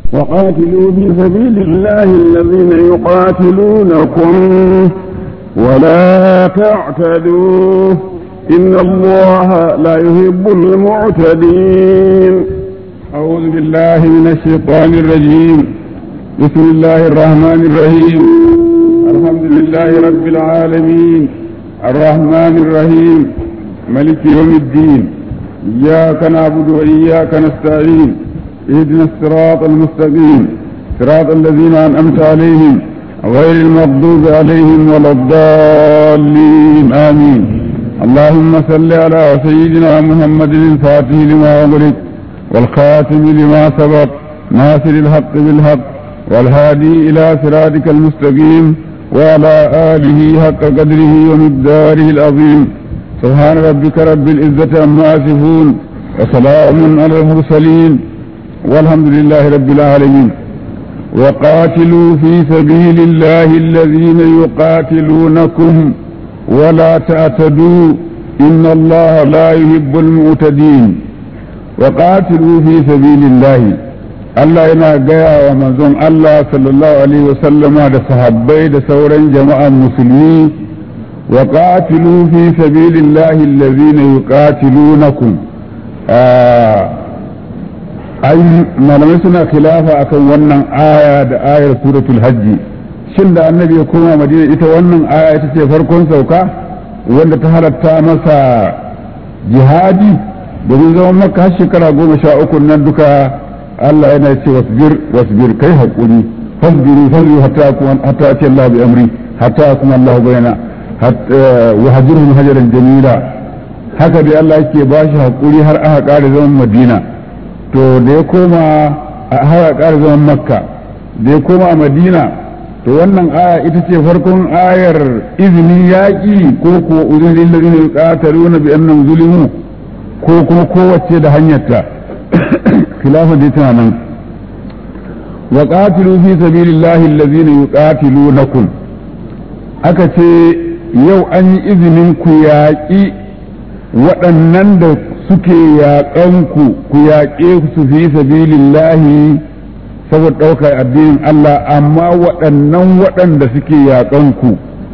وقاتلوا في سبيل الله الذين يقاتلونكم ولا تعتدوا إن الله لا يحب المعتدين أعوذ بالله من الشيطان الرجيم بسم الله الرحمن الرحيم الحمد لله رب العالمين الرحمن الرحيم ملك يوم الدين إياك نعبد وإياك نستعين اهدنا الصراط المستقيم صراط الذين أنعمت عليهم غير المغضوب عليهم ولا الضالين آمين اللهم صل على سيدنا محمد الفاتح لما أغلق والخاتم لما سبق ناصر الحق بالحق والهادي إلى صراطك المستقيم وعلى آله حق قدره ومقداره العظيم سبحان ربك رب العزة عما يصفون وسلام على المرسلين والحمد لله رب العالمين وقاتلوا في سبيل الله الذين يقاتلونكم ولا تعتدوا إن الله لا يحب المعتدين وقاتلوا في سبيل الله Allah yana gaya wa manzon Allah sallallahu alaihi wasallama da sahabbai da sauran jama'an musulmi wa qatilu fi sabilillahi allazina yuqatilunakum ai malamai suna khilafa akan wannan aya da ayar suratul hajji shin da annabi ya koma madina ita wannan aya ita ce farkon sauka wanda ta halatta masa jihadi domin zaman maka har shekara goma sha uku nan duka Allah yana ce wasbir wasbir kai haƙuri fasbiru fasbiru hatta kuma hatta ce Allah bi amri hatta kuma Allah bayana wa hajirhum hajaran jamila haka dai Allah yake ba shi haƙuri har aka ƙara zaman Madina to da ya koma har aka ƙara zaman Makka da ya koma Madina to wannan aya ita ce farkon ayar izinin yaƙi ko kuwa uzun lillazina yuqataluna bi annahum zulimu ko kuma kowace da hanyarta khilafa dai tana nan wa qatilu fi sabilillahi allazina yuqatilunakum aka ce yau an yi izinin ku yaƙi waɗannan da suke yaƙan ku ku yaƙe su fi sabilillahi saboda ɗaukar addinin Allah amma waɗannan waɗanda suke yaƙan ku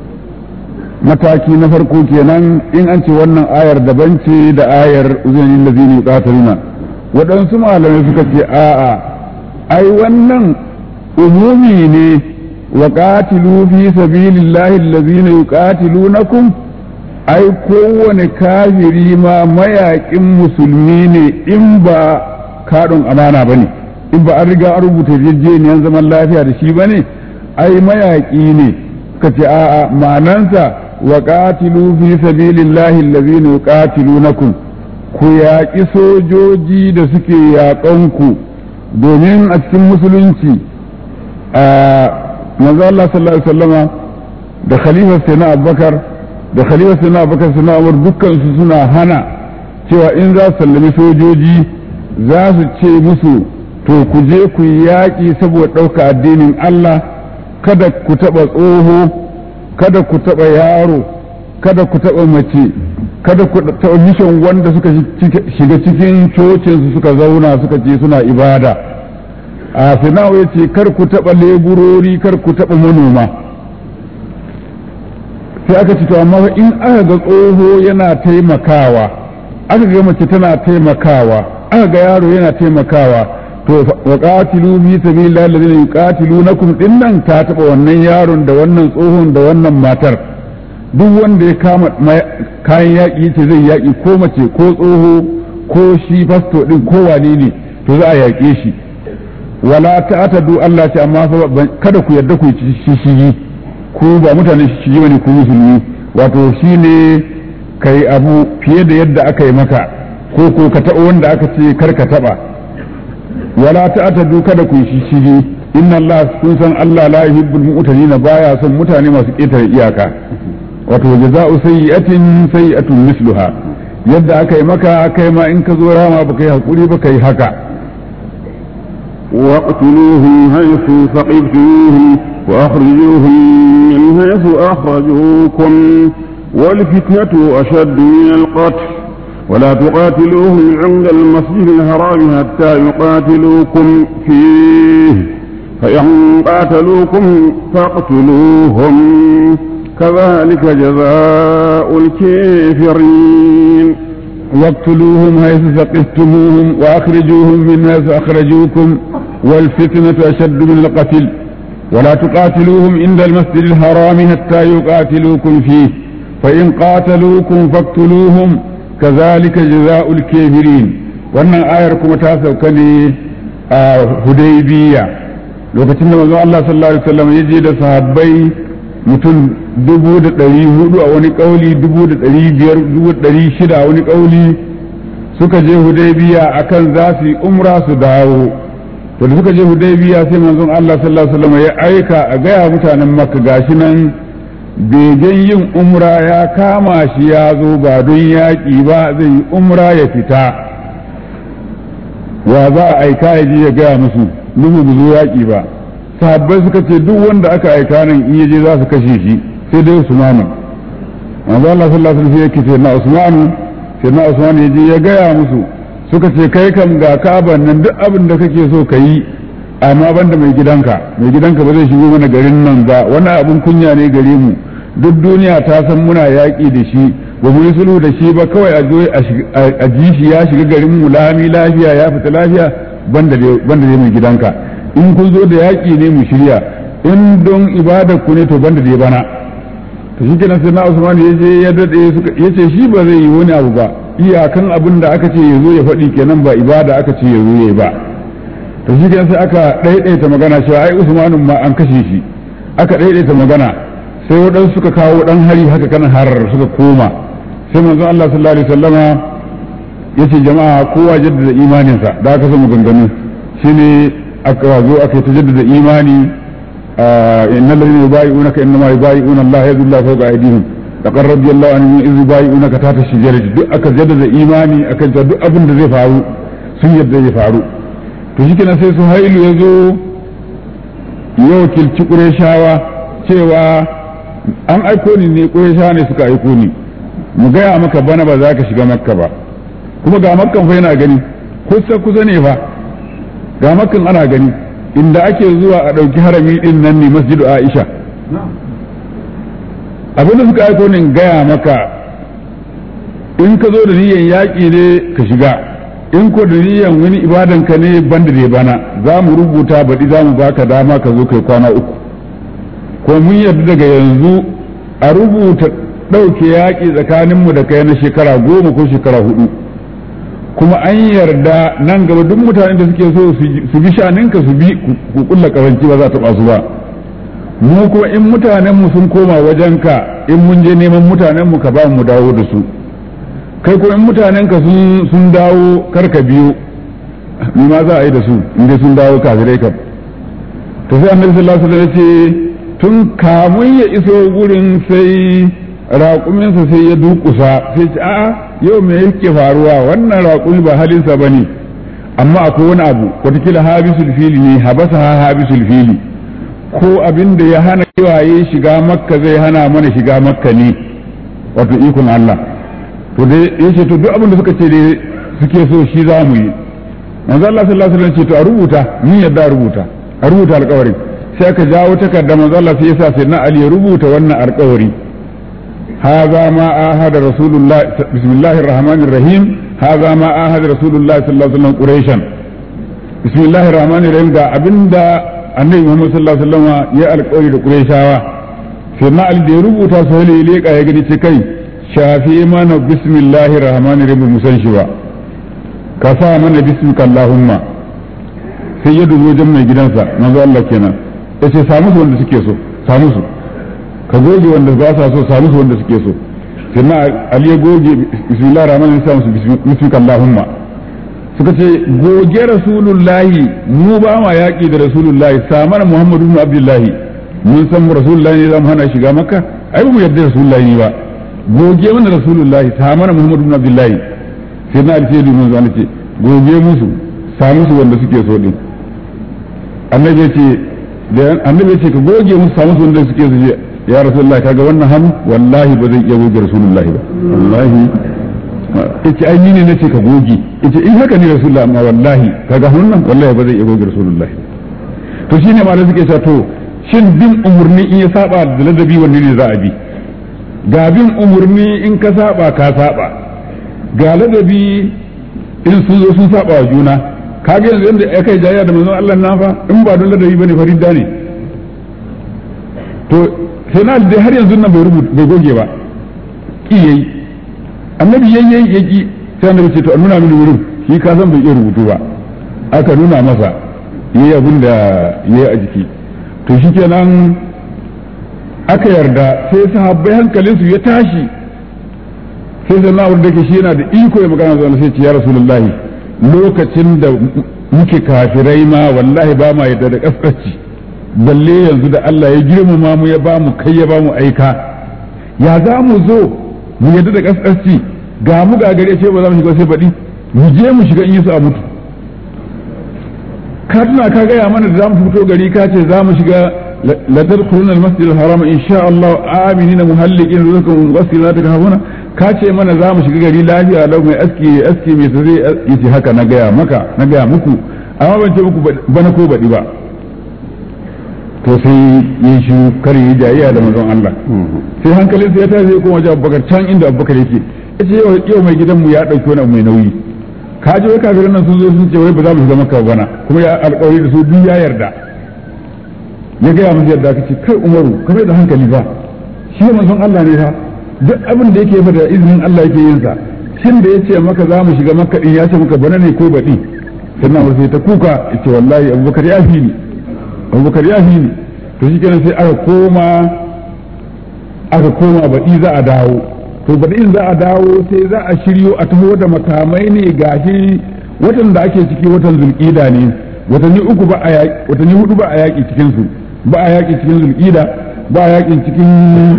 mataki na farko kenan in an ce wannan ayar daban ce da ayar uzunin lazini yuqatiluna waɗansu malamai suka ce a'a ai wannan umumi ne wa qatilu fi sabilillahi allazina yuqatilunakum ai kowane kafiri ma mayaƙin musulmi ne in ba kaɗin amana ba ne in ba an riga an rubuta yarjejeniyar zaman lafiya da shi ba ne ai mayaƙi ne ka ce a'a ma'anansa wa qatilu fi sabilillahi allazina yuqatilunakum ku yaƙi sojoji da suke yaƙanku domin a cikin musulunci a manzo Allah sallallahu alaihi wasallama da khalifa sai na Abubakar da khalifa sai na Abubakar sai na Umar dukkan su suna hana cewa in za su sallami sojoji za su ce musu to ku je ku yi yaƙi saboda ɗauka addinin Allah kada ku taɓa tsoho kada ku taɓa yaro kada ku taɓa mace kada ku taɓa mission wanda suka shiga cikin cocinsu suka zauna suka ce suna ibada a finawa ya ce kar ku taɓa leburori kar ku taɓa manoma sai aka ce to amma in aka ga tsoho yana taimakawa aka ga mace tana taimakawa aka ga yaro yana taimakawa to wa qatilu fi sabilillahi alladhina yuqatilunakum dinnan ta taɓa wannan yaron da wannan tsohon da wannan matar duk wanda ya kama kayan yaƙi ce zai yaƙi ko mace ko tsoho ko shi fasto ɗin ko wane ne to za a yaƙe shi wala ta'tadu Allah ce amma kada ku yarda ku ci shishigi ku ba mutane shishigi bane ku musulmi wato shine kai abu fiye da yadda aka yi maka ko ko ka taɓa wanda aka ce kar ka taɓa wala ta'tadu kada ku shishigi inna Allah kun san Allah la yuhibbul mu'tadin baya son mutane masu ƙetare iyaka wato jaza'u sayyi'atin sayyi'atun misluha yadda aka yi maka kai ma in ka zo rama baka yi hakuri ba kai haka واقتلوهم حيث ثقفتموهم وأخرجوهم من حيث أخرجوكم والفتنة أشد من القتل ولا تقاتلوهم عند المسجد الحرام حتى يقاتلوكم فيه فإن قاتلوكم فاقتلوهم كذلك جزاء الكافرين واقتلوهم حيث ثقفتموهم واخرجوهم من حيث اخرجوكم والفتنة اشد من القتل ولا تقاتلوهم عند المسجد الحرام حتى يقاتلوكم فيه فإن قاتلوكم فاقتلوهم كذلك جزاء الكافرين wannan ayar kuma ta sauka ne a hudaybiya lokacin da manzon Allah sallallahu alaihi wasallam ya je da sahabbai mutum dubu da ɗari hudu a wani ƙauli dubu da ɗari biyar dubu da ɗari shida a wani ƙauli suka je hudaybiya akan za su yi umra su dawo to da suka je hudaybiya sai manzon Allah sallallahu alaihi wasallam ya aika a gaya mutanen makka gashi nan begen yin umra ya kama shi ya zo ba don yaƙi ba zai yi umra ya fita wa za a aika ya je ya gaya musu nuhu bu zo yaƙi ba sahabbai suka ce duk wanda aka aika nan in yaje za su kashe shi sai dai Usmanu manzo Allah sallallahu alaihi wasallam yake ce na Usmanu sai na Usmanu yaje ya gaya musu suka ce kai kam ga Ka'ban nan duk abin da kake so ka yi amma banda mai gidanka mai gidanka ba zai shigo mana garin nan ba wannan abin kunya ne gare mu duk duniya ta san muna yaƙi da shi ba mu yi sulhu da shi ba kawai a zo a ji shi ya shiga garin mu lami lafiya ya fita lafiya banda dai mai gidanka in kun zo da yaƙi ne mu shirya in don ibadar ku ne to banda dai bana to shi kenan sai na Usman ya je ya dade ya ce shi ba zai yi wani abu ba iyakan abin da aka ce ya zo ya faɗi kenan ba ibada aka ce ya zo ya yi ba to shi kenan sai aka ɗaiɗaita magana cewa ai Usmanun ma an kashe shi aka ɗaiɗaita magana sai waɗansu suka kawo ɗan hari haka kan har suka koma sai manzon Allah sallallahu alaihi wasallama yace jama'a kowa jaddada imaninsa da aka samu ganganu shine aka zo aka ta jaddada imani inna alladhina yubayi'unaka innama yubayi'una Allah yadullahu fawqa aydihim laqad radiyallahu anhum idh yubayi'unaka tahta shajarati duk aka jaddada imani akan ta duk abin da zai faru sun yadda zai faru to shikenan sai su hailu yazo yau kilci qurayshawa cewa an aiko ni ne qurayshawa ne suka aiko ni mu gaya maka bana ba za ka shiga makka ba kuma ga makkan fa yana gani kusa kusa ne fa ga makkan ana gani inda ake zuwa a ɗauki harami ɗin nan ne masjidu aisha abinda suka aiko ne gaya maka in ka zo da niyan yaƙi ne ka shiga in ko da niyan wani ibadan ka ne banda da bana za mu rubuta baɗi za mu baka dama ka zo kai kwana uku ko mun yarda daga yanzu a rubuta ɗauke yaƙi tsakaninmu da kai na shekara goma ko shekara hudu kuma an yarda nan gaba duk mutanen da suke so su bi shaninka su bi ku kulla karanci ba za ta su ba mu kuma in mutanenmu sun koma wajenka in mun je neman mutanenmu ka ba mu dawo da su kai kuma in mutanenka sun dawo karka biyo ni ma za a yi da su in dai sun dawo kafirai kam to sai annabi sallallahu alaihi wasallam ya ce tun kamun ya iso gurin sai raƙuminsa sai ya dukusa sai ce a'a yau me yake faruwa wannan raƙumi ba halinsa ba ne amma akwai wani abu watakila habisul fili ne habasa ha habisul fili ko abin da ya hana kiwaye shiga makka zai hana mana shiga makka ne wato ikon Allah to dai yace to duk abin da suka ce dai suke so shi za mu yi manzo Allah sallallahu alaihi wasallam ce to a rubuta mun yadda a rubuta a rubuta alƙawarin sai aka jawo takarda manzo Allah sai ya sa sai na Ali ya rubuta wannan alƙawari هذا ما آهد رسول الله بسم الله الرحمن الرحيم هذا ما آهد رسول الله صلى الله عليه وسلم قريشا بسم الله الرحمن الرحيم دا أبندا النبي محمد صلى الله عليه وسلم يا القول قريشاوا سيدنا علي da ya rubuta su hali leka ya gani ce kai shafi mana bismillahir rahmanir rahim musan shi ba ka sa mana bismika allahumma sai ya dubo wajen mai gidansa manzo Allah kenan yace samu su wanda suke so samu su ka goge wanda ba sa so sami su wanda suke so sai na ali ya goge bismillah rahman rahim sa musu bismika allahumma suka ce goge rasulullahi mu ba ma yaki da rasulullahi samar muhammadu ibn abdullahi mun san rasulullahi ne za mu hana shiga makka ai ba mu yarda rasulullahi ne ba goge mana rasulullahi samar muhammadu ibn abdullahi sai na ali sai mun zana ce goge musu sami su wanda suke so din annabi ya ce da annabi ya ce ka goge musu sami su wanda suke so ya rasulullah kaga wannan hannu wallahi ba zai iya goge rasulullahi ba wallahi yace ai ni ne nace ka goge yace in haka ne rasulullah amma wallahi kaga hannun nan wallahi ba zai iya goge rasulullahi to shine ma da suke cewa to shin bin umurni in ya saba da ladabi wanne ne za a bi ga bin umurni in ka saba ka saba ga ladabi in sun zo sun saba wa juna kaga yanzu yanda ya kai jayya da manzon Allah na fa in ba don ladabi bane faridda ne to sai na dai har yanzu nan bai rubuta bai goge ba ki yayi annabi yayi yaki sai annabi ce to a nuna mini wurin shi ka san bai iya rubutu ba aka nuna masa yayi abin da yayi a jiki to shikenan aka yarda sai sahabbai hankalinsu ya tashi sai sai na'ur da ke shi yana da iko ya magana zuwa sai ce ya rasulullahi lokacin da muke kafirai ma wallahi ba ma yadda da kaskanci balle yanzu da Allah ya girmama mu ya ba mu kai ya ba mu aika ya za mu zo mu yadda da kaskanci ga mu ga gare ce ba za mu shiga sai baɗi mu je mu shiga in yi su a mutu ka tuna ka gaya mana da za mu fito gari ka ce za mu shiga la tadkhuluna al-masjid al-haram insha Allah aminina muhallikin rizqan wasila ta kafuna ka ce mana za mu shiga gari lafiya lau mai aski aski mai ta zai yace haka na gaya maka na gaya muku amma ban ce muku bana ko baɗi ba to sai yi shi kar yi jayayya da manzon Allah sai hankalin sai ya tashi ya koma wajen Abubakar can inda Abubakar yake yace yau mai gidan mu ya dauki wani abu mai nauyi ka ji wai kafirin nan sun zo sun ce wai ba za mu shiga maka bana kuma ya alƙawari da su duk ya yarda ya gaya musu yadda kace kai Umaru ka da hankali ba shi manzon Allah ne fa duk abin da yake da izinin Allah yake yin sa shin da yace maka za mu shiga makka din ya ce maka bana ne ko baɗi sannan wasu sai ta kuka yace wallahi Abubakar ya fi ni Abubakar ya fi ni to shi kenan sai aka koma aka koma baɗi za a dawo to baɗi in za a dawo sai za a shiryo a taho da makamai ne gashi watan da ake ciki watan zulƙida ne watanni uku ba a watanni hudu ba a yaƙi cikin su ba a yaƙi cikin zulƙida ba a yaƙi cikin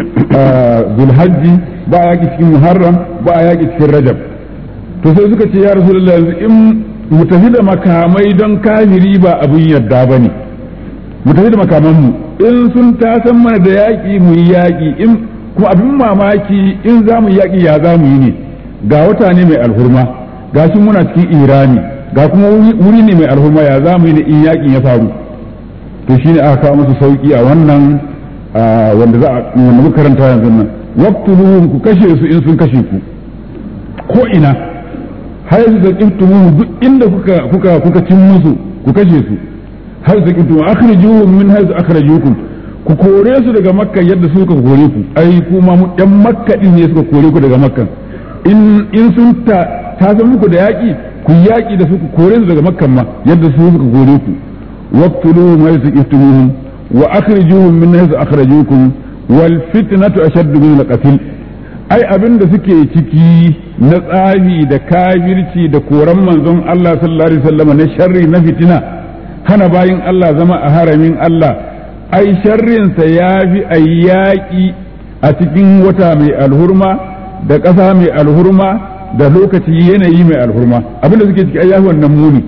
zulhajji ba a yaƙi cikin muharram ba a yaƙi cikin rajab to sai suka ce ya rasulullah yanzu in mu tafi da makamai don kafiri ba abin yadda ba ne mu tafi da makamanmu in sun tasan mana da yaƙi mu yi yaƙi in kuma abin mamaki in za mu yaƙi ya za mu yi ne ga wata ne mai alhurma ga shi muna cikin irani ga kuma wuri ne mai alhurma ya za mu yi ne in yaƙin ya faru to shine aka kawo musu sauki a wannan wanda za a wanda muka karanta yanzu nan waqtuluhum ku kashe su in sun kashe ku ko ina har su zaqiftumuhum duk inda kuka kuka kuka cin musu ku kashe su har zaqiftumuhum akhrijuhum min haythu akhrajukum ku kore su daga makka yadda suka kore ku ai kuma mu yan makka din ne suka kore ku daga makka in in sun ta ta san muku da yaki ku yaki da su ku kore su daga makka ma yadda su suka kore ku waqtuluhum haythu zaqiftumuhum wa akhrijuhum min haythu akhrajukum wal fitnatu ashaddu min al-qatl ai abin da suke ciki na tsafi da kafirci da koran manzon Allah sallallahu alaihi wasallam na sharri na fitina hana bayin Allah zama a haramin Allah ai sharrinsa ya fi ayyaki a cikin wata mai alhurma da ƙasa mai alhurma da lokaci yanayi mai alhurma abin da suke ciki ai yafi wannan muni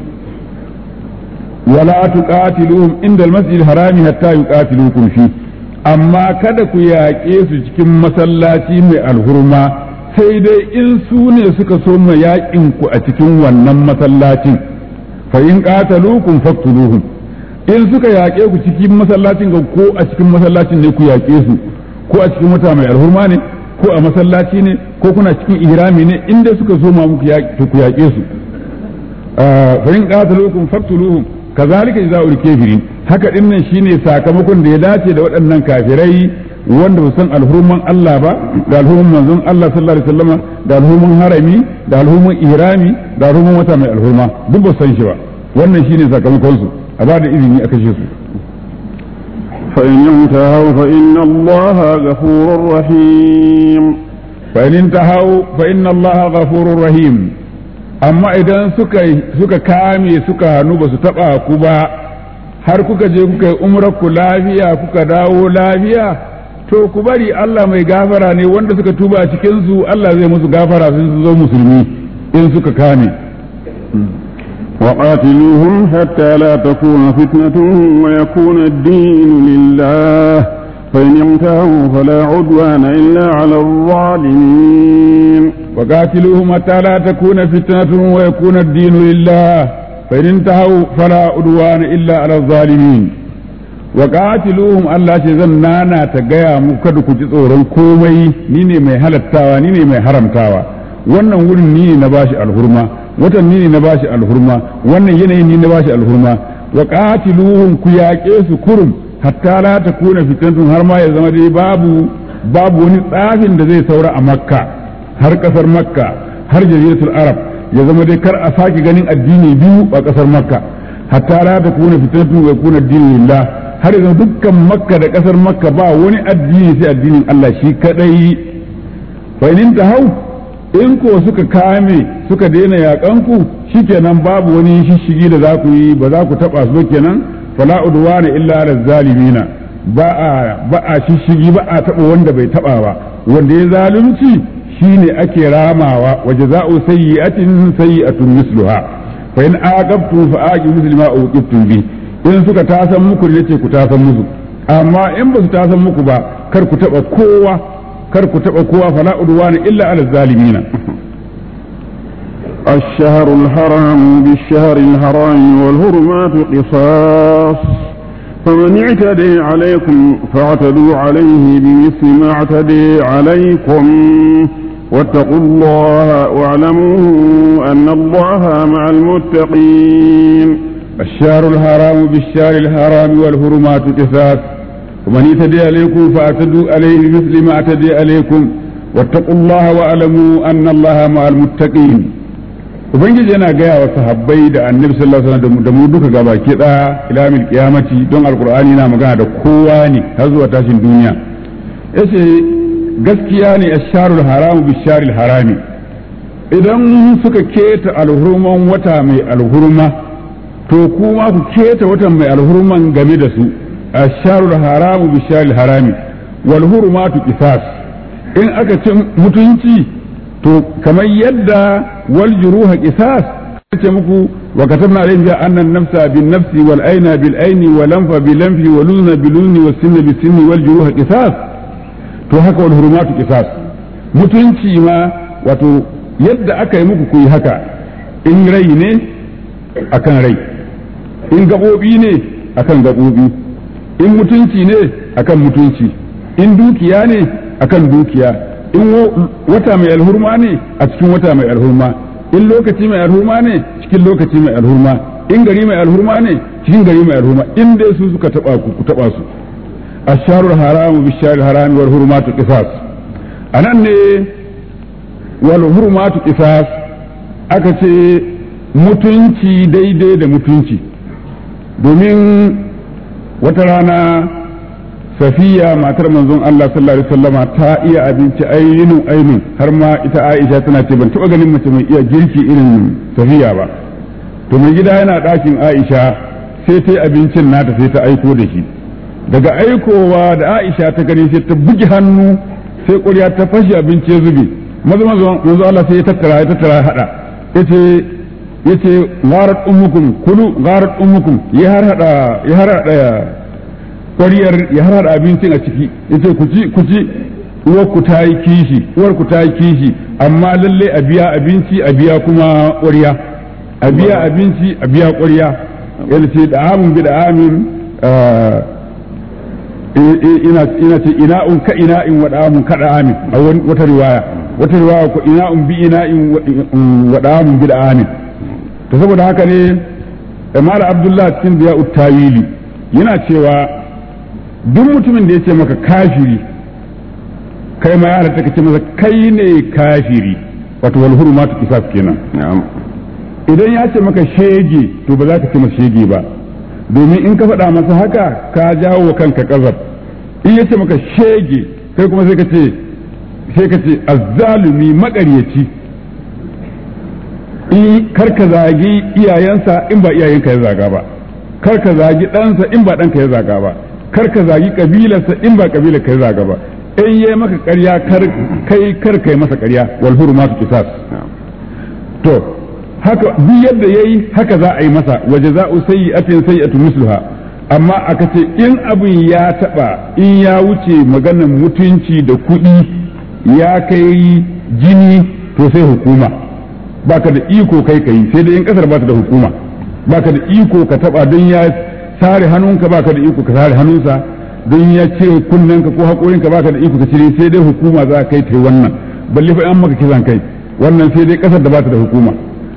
wala tuqatiluhum inda al-masjid harami hatta yuqatilukum fi amma kada ku yaƙe su cikin masallaci mai alhurma sai dai in su ne suka so ma yaƙin ku a cikin wannan masallacin fa in qataluukum faqtuluhum in suka yaƙe ku cikin masallacin ga ko a cikin masallacin ne ku yaƙe su ko a cikin wata mai alhurma ne ko a masallaci ne ko kuna cikin ihrami ne in dai suka so ma muku ku yaƙe su fa in qataluukum faqtuluhum kazalika jazaa'ul kafirin haka din nan shine sakamakon da ya dace da waɗannan kafirai wanda ba san alhurman Allah ba da alhurman manzon Allah sallallahu alaihi wasallam da alhurman harami da alhurman ihrami da alhurman wata mai alhurma duk ba san shi ba wannan shine sakamakon su a ba da izini a kashe su فإن انتهوا فإن الله غفور رحيم فإن انتهوا فإن الله غفور رحيم amma idan suka suka kame suka hannu ba su taba ku ba har kuka je kuka yi umrar ku lafiya kuka dawo lafiya to ku bari Allah mai gafara ne wanda suka tuba a cikin su Allah zai musu gafara sun su zo musulmi in suka kame وقاتلوهم حتى لا تكون فتنة ويكون الدين لله فإن انتهوا فلا عدوان إلا على الظالمين وقاتلوهم حتى لا تكون فتنة ويكون الدين لله فإن انتهوا فلا عدوان إلا على الظالمين wa qatiluhum Allah ce zan nana ta gaya muku kada ku ji tsoron komai ni ne mai halattawa ni ne mai haramtawa wannan wurin ni ne na bashi alhurma watan ni ne na bashi alhurma wannan yanayin ni na bashi alhurma wa qatiluhum ku yaƙe su kurum hatta la takuna fitnatun har ma ya zama dai babu babu wani tsafin da zai saura a makka har kasar makka har jaziratul arab ya zama dai kar a sake ganin addini biyu a kasar makka hatta la takuna fitnatun wa yakuna addinu lillah har yanzu dukkan makka da kasar makka ba wani addini sai addinin Allah shi kadai fa in hau in ko suka kame suka daina yaƙanku shikenan babu wani shishigi da za ku yi ba za ku taɓa su kenan fala udwana illa ala zalimina ba a ba a shishigi ba a taɓa wanda bai taɓa ba wanda ya zalunci shine ake ramawa wa jaza'u sayyi'atin sayyi'atun misluha fa in aqabtum fa aqibu misli ma uqibtum bi in suka tasan muku ne ce ku tasan musu amma in ba su tasan muku ba kar ku taɓa kowa kar ku taɓa kowa fala udwana illa ala zalimina الشهر الحرام بالشهر الحرام والهرمات قصاص فمن اعتدي عليكم فاعتدوا عليه بمثل ما اعتدي عليكم واتقوا الله واعلموا أن الله مع المتقين الشهر الحرام بالشهر الحرام والهرمات قصاص ومن اعتدي عليكم فاعتدوا عليه بمثل ما اعتدي عليكم واتقوا الله واعلموا أن الله مع المتقين ubangiji yana gaya wa sahabbai da annabi sallallahu alaihi wasallam da mu duka gaba ki da ilamil qiyamati don alqur'ani na magana da kowa ne har zuwa tashin duniya yace gaskiya ne asharul haramu bisharil harami idan suka keta alhurman wata mai alhurma to kuma ku keta watan mai alhurman game da su asharul haramu bisharil harami wal hurumatu qisas in aka ci mutunci to kamar yadda wal juruha qisas ce muku wa katabna alayhim ja anna an-nafsa bin nafsi wal ayna bil ayni wal anfa bil anfi wal udhna bil udhni was sinna bis sinni wal juruha qisas to haka wal hurumatu qisas mutunci ma wato yadda aka yi muku ku yi haka in rai ne akan rai in gabobi ne akan gabobi in mutunci ne akan mutunci in dukiya ne akan dukiya in wata mai alhurma ne a cikin wata mai alhurma in lokaci mai alhurma ne cikin lokaci mai alhurma in gari mai alhurma ne cikin gari mai alhurma in dai su suka taba ku ku taba su asharul haram bi sharil haram wal hurumatu qisas anan ne wal hurumatu qisas aka ce mutunci daidai da mutunci domin wata rana safiya matar manzon Allah sallallahu alaihi wasallama ta iya abinci ainun ainun har ma ita Aisha tana ce ban taba ganin mace mai iya girki irin safiya ba to mai gida yana ɗakin Aisha sai ta yi abincin nata sai ta aiko da shi daga aikowa da Aisha ta gani sai ta bugi hannu sai ƙurya ta fashe abinci ya zube maza manzo Allah sai ya tattara ya tattara hada yace yace gharat ummukum kulu gharat ummukum ya har hada ya har hada ƙwariyar ya har hada abincin a ciki yace ku ci ku ci uwar ku ta yi kishi uwar ku ta yi kishi amma lalle a biya abinci a biya kuma ƙwariya a biya abinci a biya ƙwariya yana ce da amin bi da amin ina ina ce ina'un ka ina'in wa da'amun ka da'amin a wata riwaya wata riwaya ko ina'un bi ina'in wa da'amun bi da'amin to saboda haka ne Imam Abdullah cikin biya tawili yana cewa duk mutumin da ya ce maka kafiri kai ma yara ta kace masa kai ne kafiri wato wal hurumatu qisas kenan idan ya ce maka shege to ba za ka ce masa shege ba domin in ka faɗa masa haka ka jawo wa kanka ƙazab in ya ce maka shege kai kuma sai ka ce sai ka ce azzalumi maƙaryaci in kar ka zagi iyayensa in ba iyayenka ya zaga ba kar ka zagi ɗansa in ba ɗanka ya zaga ba kar ka zagi ƙabilarsa in ba ƙabilar ka ya zaga ba in yi maka ƙarya kai kar kai masa ƙarya wal hurumatu qisas to haka duk yadda yayi haka za a yi masa waje za'u sayyi'atin sayyi'atu misluha amma aka ce in abin ya taba in ya wuce maganar mutunci da kuɗi ya kai jini to sai hukuma baka da iko kai kai sai dai in kasar ba ta da hukuma baka da iko ka taba don ya sare hannunka baka da iko ka sare hannunsa don ya ce kunnenka ko haƙorinka baka da iko ka cire sai dai hukuma za ka kai ta wannan balle fa an maka kisan kai wannan sai dai ƙasar da bata da hukuma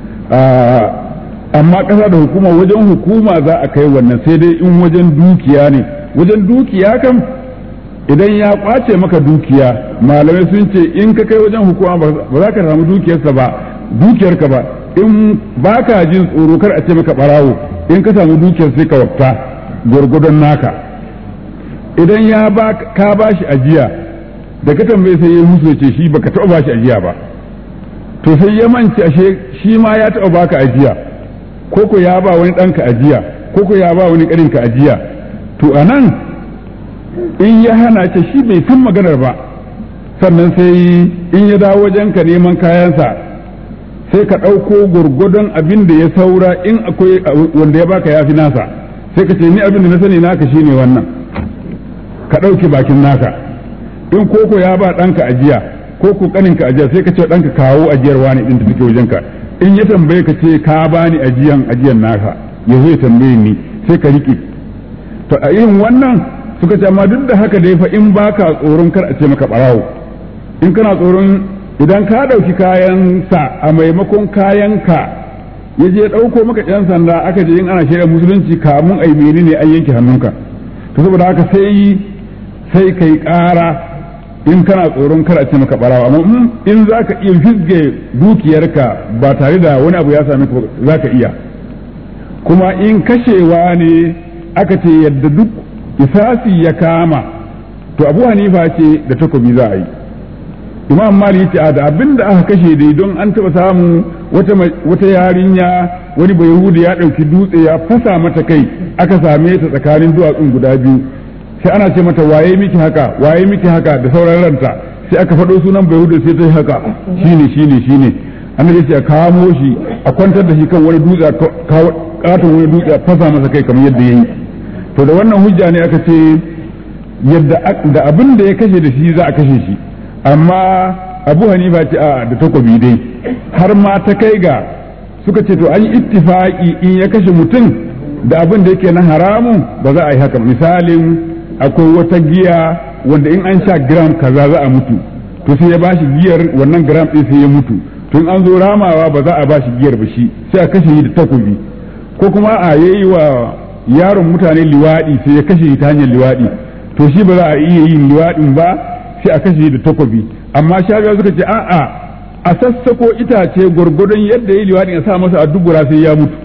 amma ƙasa da hukuma wajen hukuma za a kai wannan sai dai in wajen dukiya ne wajen dukiya kam idan ya kwace maka dukiya malamai sun ce in ka kai wajen hukuma ba za ka samu dukiyarsa ba dukiyarka ba in ba ka jin tsoro kar a ce maka barawo in ka samu dukiyar sai ka wafta gwargwadon naka idan ya ba ka ba shi ajiya da ka tambaye sai ya musu ce shi baka taɓa ba shi ajiya ba to sai ya manci ashe shi ma ya taɓa baka ajiya ko ko ya ba wani ɗanka ajiya ko ko ya ba wani ƙarinka ajiya to a nan in ya hana ce shi bai san maganar ba sannan sai in ya dawo wajenka neman kayansa sai ka ɗauko gwargwadon abin da ya saura in akwai wanda ya baka ya fi nasa sai ka ce ni abin da na sani naka shine wannan ka ɗauki bakin naka in koko ya ba ɗanka ajiya ko ko ƙaninka ajiya sai ka ce ɗanka kawo ajiyar wani ɗin da take wajenka in ya tambaye ka ce ka bani ajiyan ajiyan naka ya zo ya tambaye ni sai ka riƙe to a irin wannan suka ce amma duk da haka dai fa in baka tsoron kar a ce maka ɓarawo in kana tsoron idan ka ɗauki kayan sa a maimakon kayan ka ya je ɗauko maka ɗan sanda aka je in ana shirya musulunci kamun ai ne an yanke hannunka to saboda haka sai sai kai ƙara in kana tsoron kar a ce maka ɓarawa amma in za ka iya fizge dukiyarka ba tare da wani abu ya sami ka za ka iya kuma in kashewa ne aka ce yadda duk isasi ya kama to abu hanifa ce da takobi za a yi imam mali yace da abin da aka kashe dai don an taba samu wata wata yarinya wani bai yahudi ya dauki dutse ya fasa mata kai aka same ta tsakanin duwatsun guda biyu sai ana ce mata waye miki haka waye miki haka da sauran ranta sai aka faɗo sunan bai yahudi sai ta yi haka shine shine shine annabi sai a kamo shi a kwantar da shi kan wani dutse katon wani dutse a fasa masa kai kamar yadda yayi to da wannan hujja ne aka ce yadda da abin da ya kashe da shi za a kashe shi amma abu hanifa ce a da takobi dai har ma ta kai ga suka ce to an yi ittifaki in ya kashe mutum da abin da yake na haramun ba za a yi haka misalin akwai wata giya wanda in an sha gram kaza za a mutu to sai ya bashi giyar wannan gram ɗin sai ya mutu tun an zo ramawa ba za a bashi giyar ba shi sai a kashe shi da takobi ko kuma a yayi wa yaron mutane liwaɗi sai ya kashe shi ta hanyar liwaɗi to shi ba za a iya yin liwaɗin ba sai a kashe da takobi amma shafiya suka ce a'a a sassako itace gwargwadon yadda ya liwaɗin a sa masa a dubura sai ya mutu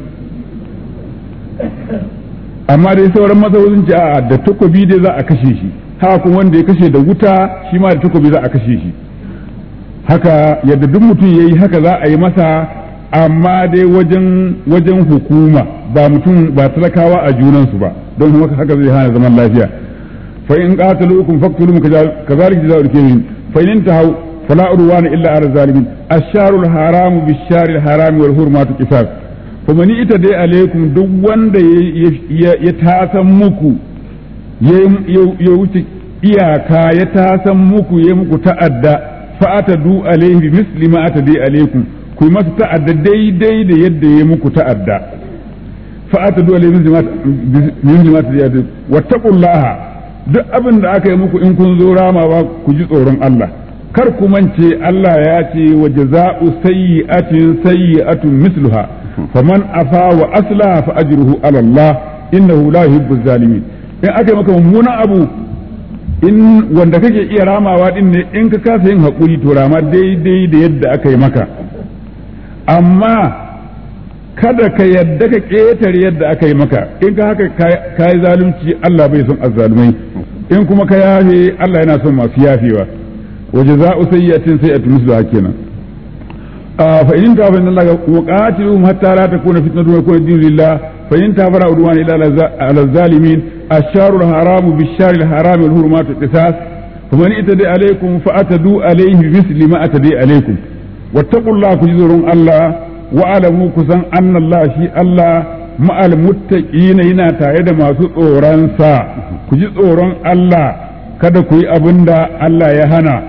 amma dai sauran mazaunin ce a'a da takobi dai za a kashe shi haka kuma wanda ya kashe da wuta shi ma da takobi za a kashe shi haka yadda duk mutum ya yi haka za a yi masa amma dai wajen wajen hukuma ba mutum ba talakawa a junansu ba don haka zai hana zaman lafiya فإن قاتلوكم فاقتلوهم كذلك جزاء الكافرين فإن انتهوا فلا عدوان إلا على الظالمين الشهر الحرام بالشهر الحرام والحرمات قصاص فمن اتدى عليكم duk wanda ya tasan muku ya wuce iyaka ya tasan muku ya muku ta'adda fa'atadu alaihi bi misli ma atadi alaikum ku yi masa ta'adda daidai da yadda ya muku ta'adda fa'atadu alaihi bi misli ma atadi alaikum wattaqullaha duk abin da aka yi muku in kun zo ramawa ku ji tsoron Allah kar ku mance Allah ya ce wa jaza'u sayyi'atin sayyi'atun misluha faman afa wa aslaha fa ajruhu ala Allah innahu la yuhibbu zalimin in aka yi maka mummunan abu in wanda kake iya ramawa din ne in ka kasa yin hakuri to rama daidai da yadda aka yi maka amma kada ka yadda ka ƙetare yadda aka yi maka in ka haka ka yi zalunci Allah bai son azzalumai in kuma ka yafe Allah yana son masu yafewa wa jaza'u sayyi'atin sayyi'atun misluha kenan fa in ta fa inna Allah muqatiluhum hatta la takuna fitnatun wa yakuna dinu lillah fa in ta fara udwan ila ala zalimin ash-sharu al-haram bish-shari al-haram wal hurumatu qisas faman itada alaykum fa atadu alayhi misli ma atadi alaykum wattaqullaha kujurun Allah wa'alamu kusan annallah shi Allah ma'al muttaqina yana tare da masu tsoronsa ku ji tsoron Allah kada ku yi abin da Allah ya hana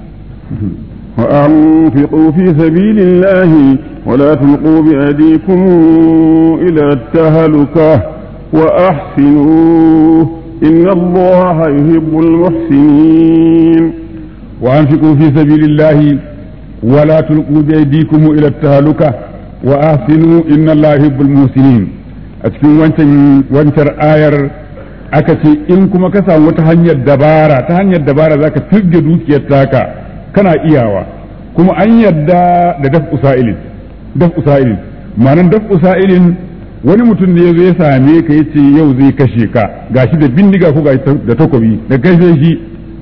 وأنفقوا في سبيل الله ولا تلقوا بأيديكم إلى التهلكة وأحسنوا إن الله يحب المحسنين وأنفقوا في سبيل الله ولا تلقوا بأيديكم إلى التهلكة وأحسنوا إن الله يحب المحسنين أتكلم وانتر وانتر آير aka ce in kuma ka samu wata hanyar dabara ta hanyar dabara za ka firge dukiyar taka kana iyawa kuma an yarda da daf usa'ilin daf usa'ilin ma'anan daf usa'ilin wani mutum ne ya zo ya same ka ya ce yau zai kashe ka gashi da bindiga ko gashi da takobi da kashe shi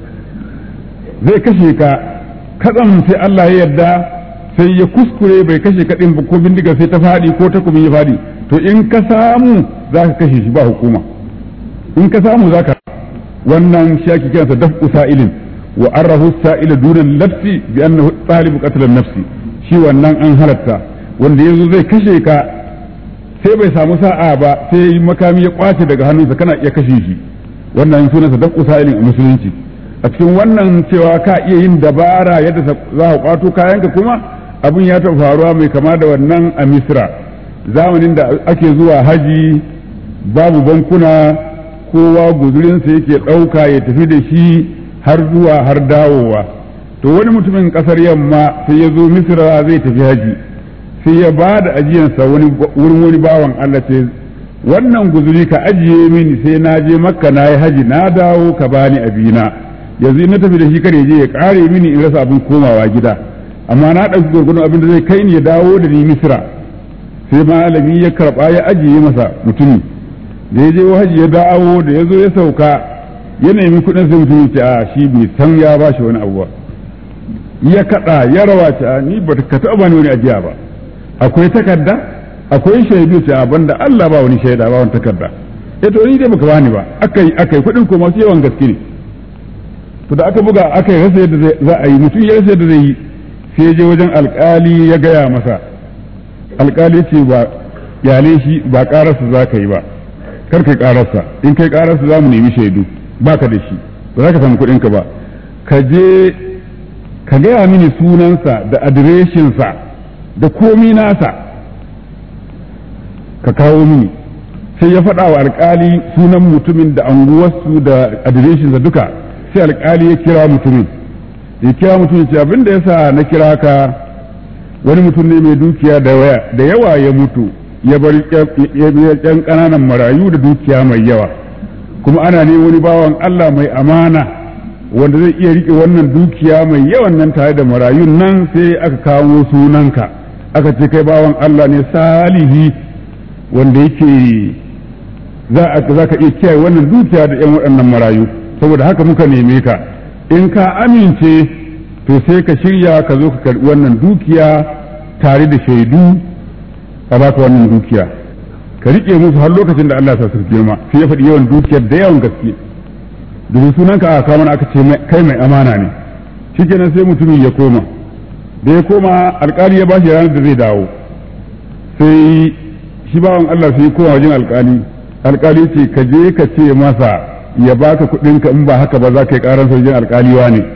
zai kashe ka katsam sai Allah ya yarda sai ya kuskure bai kashe ka din ko bindiga sai ta faɗi ko takobi ya faɗi to in ka samu za ka kashe shi ba hukuma in ka samu za ka wannan shi ake kiransa daf'u sa'ilin wa arrahu sa'ila dunan nafsi bi annahu talibu qatl nafsi shi wannan an halatta wanda yanzu zai kashe ka sai bai samu sa'a ba sai makami ya kwace daga hannunsa kana iya kashe shi wannan sunansa daf'u sa'ilin a musulunci a cikin wannan cewa ka iya yin dabara yadda za ka kwato kayanka kuma abin ya taɓa faruwa mai kama da wannan a misra zamanin da ake zuwa haji babu bankuna kowa guzurinsa yake ɗauka ya tafi da shi har zuwa har dawowa to wani mutumin ƙasar yamma sai ya zo misra zai tafi haji sai ya ba da ajiyansa wurin wani bawan Allah ce wannan guzuri ka ajiye mini sai na je makka na yi haji na dawo ka bani abina yanzu na tafi da shi kare je ya kare mini in rasa abin komawa gida amma na ɗauki gurgurun abin da zai kai ni ya dawo da ni misra sai malami ya karɓa ya ajiye masa mutumi da ya je haji ya dawo da ya zo ya sauka ya nemi kuɗin sai mutum ce a shi bai san ya ba shi wani abu ba ya kaɗa ya rawa ce a ni ba ka taɓa bani wani ajiya ba akwai takarda akwai shaidu ce a banda Allah ba wani shaida ba wani takarda ya to ni dai baka bani ba akai akai kuɗin ko masu yawan gaske ne to da aka buga aka yi rasa yadda za a yi mutum ya rasa yadda zai yi sai ya je wajen alkali ya gaya masa alkali ce ba yale shi ba ƙararsa za ka yi ba kar kai kararsa in kai kararsa za mu nemi shaidu baka da shi ba za ka samu kuɗinka ba ka je ka gaya mini sunansa da adireshinsa da komi nasa ka kawo mini sai ya faɗa wa alƙali sunan mutumin da anguwarsu da adireshinsa duka sai alƙali ya kira mutumin ya kira mutumin ce abin da yasa na kira ka wani mutum ne mai dukiya da yawa ya mutu ya bar yan ƙananan marayu da dukiya mai yawa kuma ana ne wani bawan Allah mai amana wanda zai iya riƙe wannan dukiya mai yawan nan tare da marayun nan sai aka kawo sunanka aka ce kai bawan Allah ne salihi wanda yake za ka iya kiyaye wannan dukiya da yan waɗannan marayu saboda haka muka neme ka in ka amince to sai ka shirya ka zo ka karɓi wannan dukiya tare da shaidu a baka wannan dukiya ka riƙe musu har lokacin da Allah ya sa su girma sai ya faɗi yawan dukiyar da yawan gaske domin sunan ka aka kawo mana aka ce kai mai amana ne shikenan sai mutumin ya koma da ya koma alƙali ya bashi ranar da zai dawo sai shi bawan Allah sai ya koma wajen alƙali alƙali ce ka je ka ce masa ya baka kuɗin ka in ba haka ba za ka yi ƙarar wajen alƙaliwa ne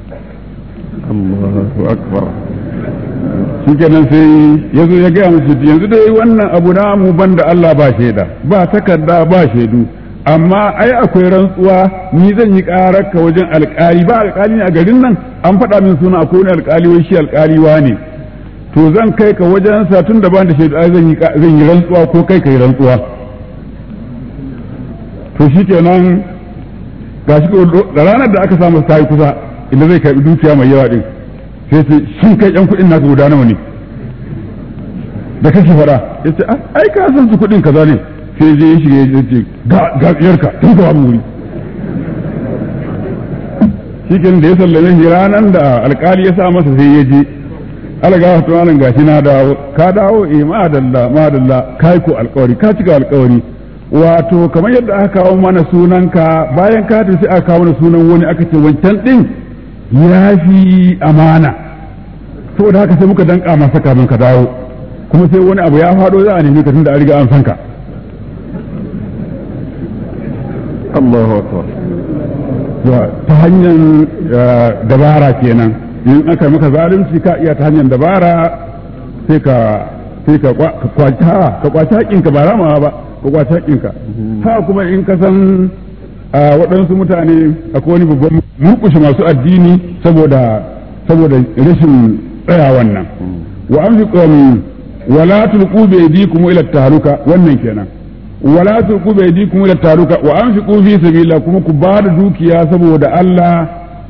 Allahu akbar shi kenan sai ya zo ya gaya musu yanzu dai wannan abu na mu banda Allah ba shaida ba takarda ba shaidu amma ai akwai rantsuwa ni zan yi karar ka wajen alkali ba alkali ne a garin nan an faɗa min suna akwai wani alkali wai shi alkaliwa ne to zan kai ka wajen sa tun da ban da shaidu ai zan yi zan yi rantsuwa ko kai kai rantsuwa to shi kenan gashi da ranar da aka samu ta yi kusa inda zai karbi dukiya mai yawa din sai ce shin kai yan kuɗin nasu guda nawa ne da kake faɗa ya ce ai ka san su kuɗin kaza ne sai je ya shiga ya ce ga tsiyarka tun ka wuri shi da ya sallame shi ranar da alkali ya sa masa sai ya je alaga wato malam gashi na dawo ka dawo eh madalla madalla kai ko alkawari ka cika alkawari wato kamar yadda aka kawo mana sunanka bayan ka tafi aka kawo mana sunan wani aka ce wancan din ya fi amana saboda haka sai muka danka masa kamin ka dawo kuma sai wani abu ya faɗo za a nemi ka tunda an riga an san ka Allahu akbar ta hanyar dabara kenan in aka maka zalunci ka iya ta hanyar dabara sai ka sai ka kwaci ka kwaci haƙƙinka ba ramawa ba ka kwace haƙƙinka ha kuma in ka san waɗansu mutane akwai wani babban murƙushe masu addini saboda saboda rashin tsaya wannan wa an fi ƙwami wala tulqu bi aydikum ila tahaluka wannan kenan wala tulqu bi aydikum ila tahaluka wa anfiqu fi sabilillah kuma ku ba da dukiya saboda Allah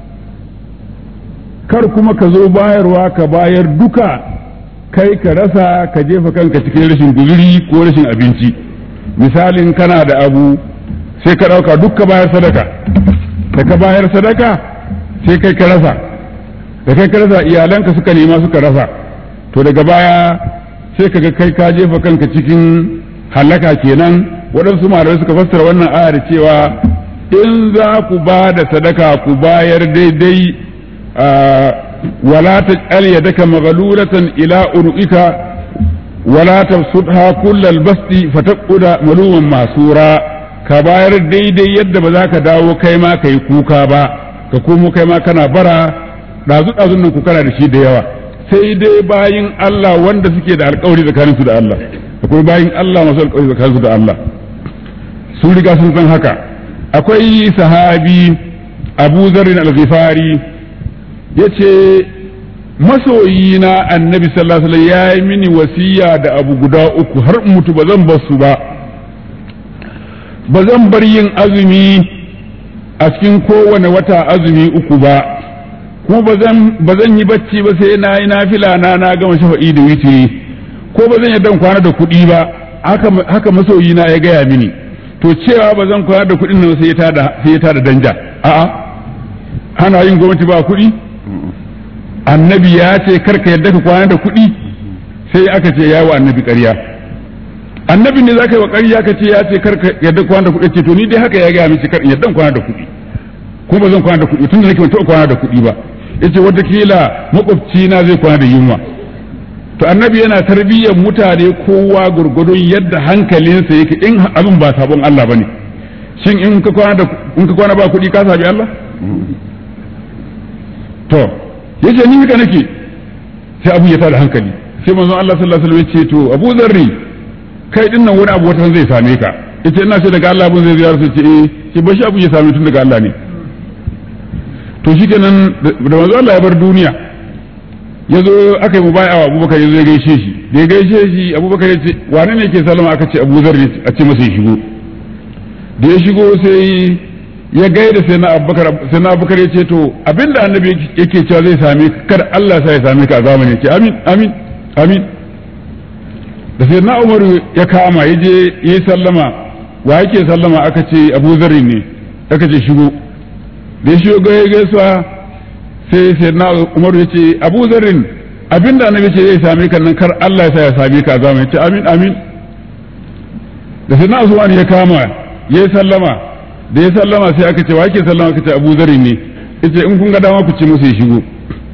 kar kuma ka zo bayarwa ka bayar duka kai ka rasa ka jefa kanka cikin rashin guzuri ko rashin abinci misalin kana da abu sai ka ɗauka duk ka bayar sadaka da ka bayar sadaka sai kai ka rasa da kai ka rasa iyalanka suka nema suka rasa to daga baya sai ka ga kai ka jefa kanka cikin halaka kenan waɗansu malamai suka fassara wannan aya da cewa in za ku ba da sadaka ku bayar daidai ولا تجعل يدك مغلولة إلى عنقك ولا تبسطها كل البسط فتقعد ملوما محسورا كباير دي دي يد بذاك داو كيما كي كوكا با كومو كيما كان برا dazu dazun nan ku kana da shi da yawa sai dai bayin Allah wanda suke da alƙawari tsakanin su da Allah akwai bayin Allah masu alƙawari tsakanin su da Allah sun riga sun san haka akwai sahabi Abu Zarrin al-Ghifari ya ce masoyina annabi sallallahu alaihi ya yi mini wasiya da abu guda uku har mutu ba zan su ba ba zan bar yin azumi a cikin kowane wata azumi uku ba kuma ba zan yi bacci ba sai na yi nafila na na gama shafa'i da witiri ko ba zan yi dan kwana da kuɗi ba haka masoyina ya gaya mini to cewa ba zan kwana da kuɗin nan sai ya tada danja a'a ana yin gwamnati ba kuɗi annabi ya ce karka yadda ka kwana da kuɗi sai aka ce ya wa annabi ƙarya annabi ne za ka yi wa ƙarya ka ce ya ce karka yadda kwana da kuɗi ce to ni dai haka ya gaya miki kar yadda kwana da kuɗi ko ba zan kwana da kuɗi tun da nake ban taɓa kwana da kuɗi ba yace watakila makwabci na zai kwana da yunwa to annabi yana tarbiyyar mutane kowa gurgudun yadda hankalinsa yake in abin ba sabon Allah bane shin in ka kwana da in ka kwana ba kuɗi ka sabi Allah to yace ni haka nake sai abu ya tada hankali sai manzon Allah sallallahu alaihi wasallam ya ce to Abu Zarri kai din nan wani abu wata zai same ka yace ina ce daga Allah abun zai ziyarta ce eh ce bashi abu ya same tun daga Allah ne to shikenan da manzon Allah ya bar duniya ya zo aka yi mubaya wa Abubakar ya zo ya gaishe shi da ya gaishe shi Abubakar ya ce wane ne ke salama aka ce Abu Zarri a ce masa ya shigo da ya shigo sai ya gaida sai na abubakar sai na abubakar ya ce to abinda annabi yake cewa zai same ka kada Allah sa ya same ka a zamani ce amin amin amin da sai na umaru ya kama ya je yi sallama wa yake sallama aka ce abu zarri ne aka ce shigo da ya shigo ga gaisuwa sai sai na umaru ya ce abu zarrin abinda annabi ce zai same ka nan kar Allah ya sa ya same ka a zamani ce amin amin da sai na usman ya kama ya sallama da ya sallama sai aka ce wa ake sallama aka ce abu zari ne yace in kun ga dama ku ce musu ya shigo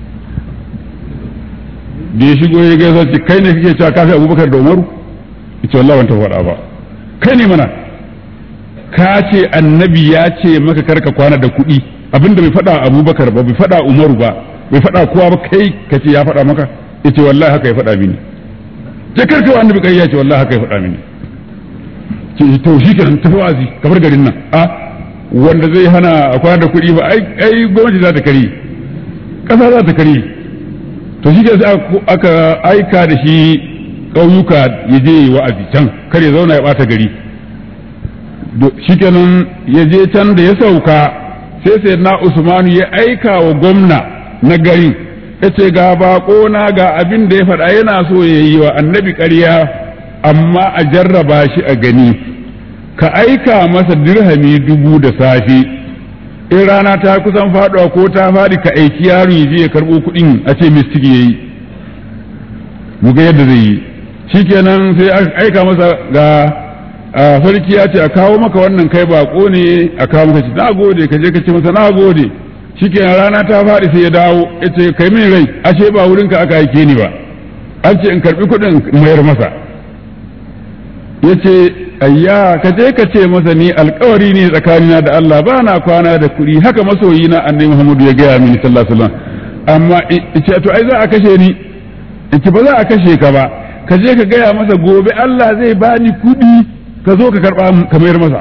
da ya shigo ya gaisa ce kai ne kake cewa kafi abubakar da umaru yace wallahi ban ta faɗa ba kai ne mana ka ce annabi ya ce maka karka kwana da kuɗi abinda bai faɗa abubakar ba bai faɗa umaru ba bai faɗa kowa ba kai ka ce ya faɗa maka yace wallahi haka ya faɗa mini ce karka wa annabi kai ya ce wallahi haka ya faɗa mini ce to shi kenan tafi wazi kamar garin nan a wanda zai hana a kwana da kuɗi ba ai gwamnati za ta kari ƙasa za ta kari to shi sai aka aika da shi ƙauyuka ya je wa'azi can kar ya zauna ya ɓata gari shi kenan ya je can da ya sauka sai sai na usmanu ya aika wa gwamna na garin ya ce ga baƙo na ga abin da ya faɗa yana so ya yi wa annabi ƙarya amma a jarraba shi a gani ka aika masa dirhami dubu da safe in rana ta kusan faɗuwa ko ta faɗi ka aiki yaro ya je ya karɓo kuɗin a ce mistiki ya yi mu ga yadda zai yi shikenan sai aka aika masa ga sarki ya ce a kawo maka wannan kai bako ne a kawo maka ci na gode ka je ka ce masa na gode shikenan rana ta faɗi sai ya dawo ya ce kai min rai ashe ba wurinka aka aike ni ba an ce in karɓi kuɗin mayar masa ya ce ayya ka je ka ce masa ni alkawari ne tsakanina da Allah ba na kwana da kuɗi haka masoyi na annabi Muhammadu ya gaya mini sallallahu alaihi wasallam amma ce to ai za a kashe ni in ba za a kashe ka ba ka je ka gaya masa gobe Allah zai bani kuɗi ka zo ka karba ka mayar masa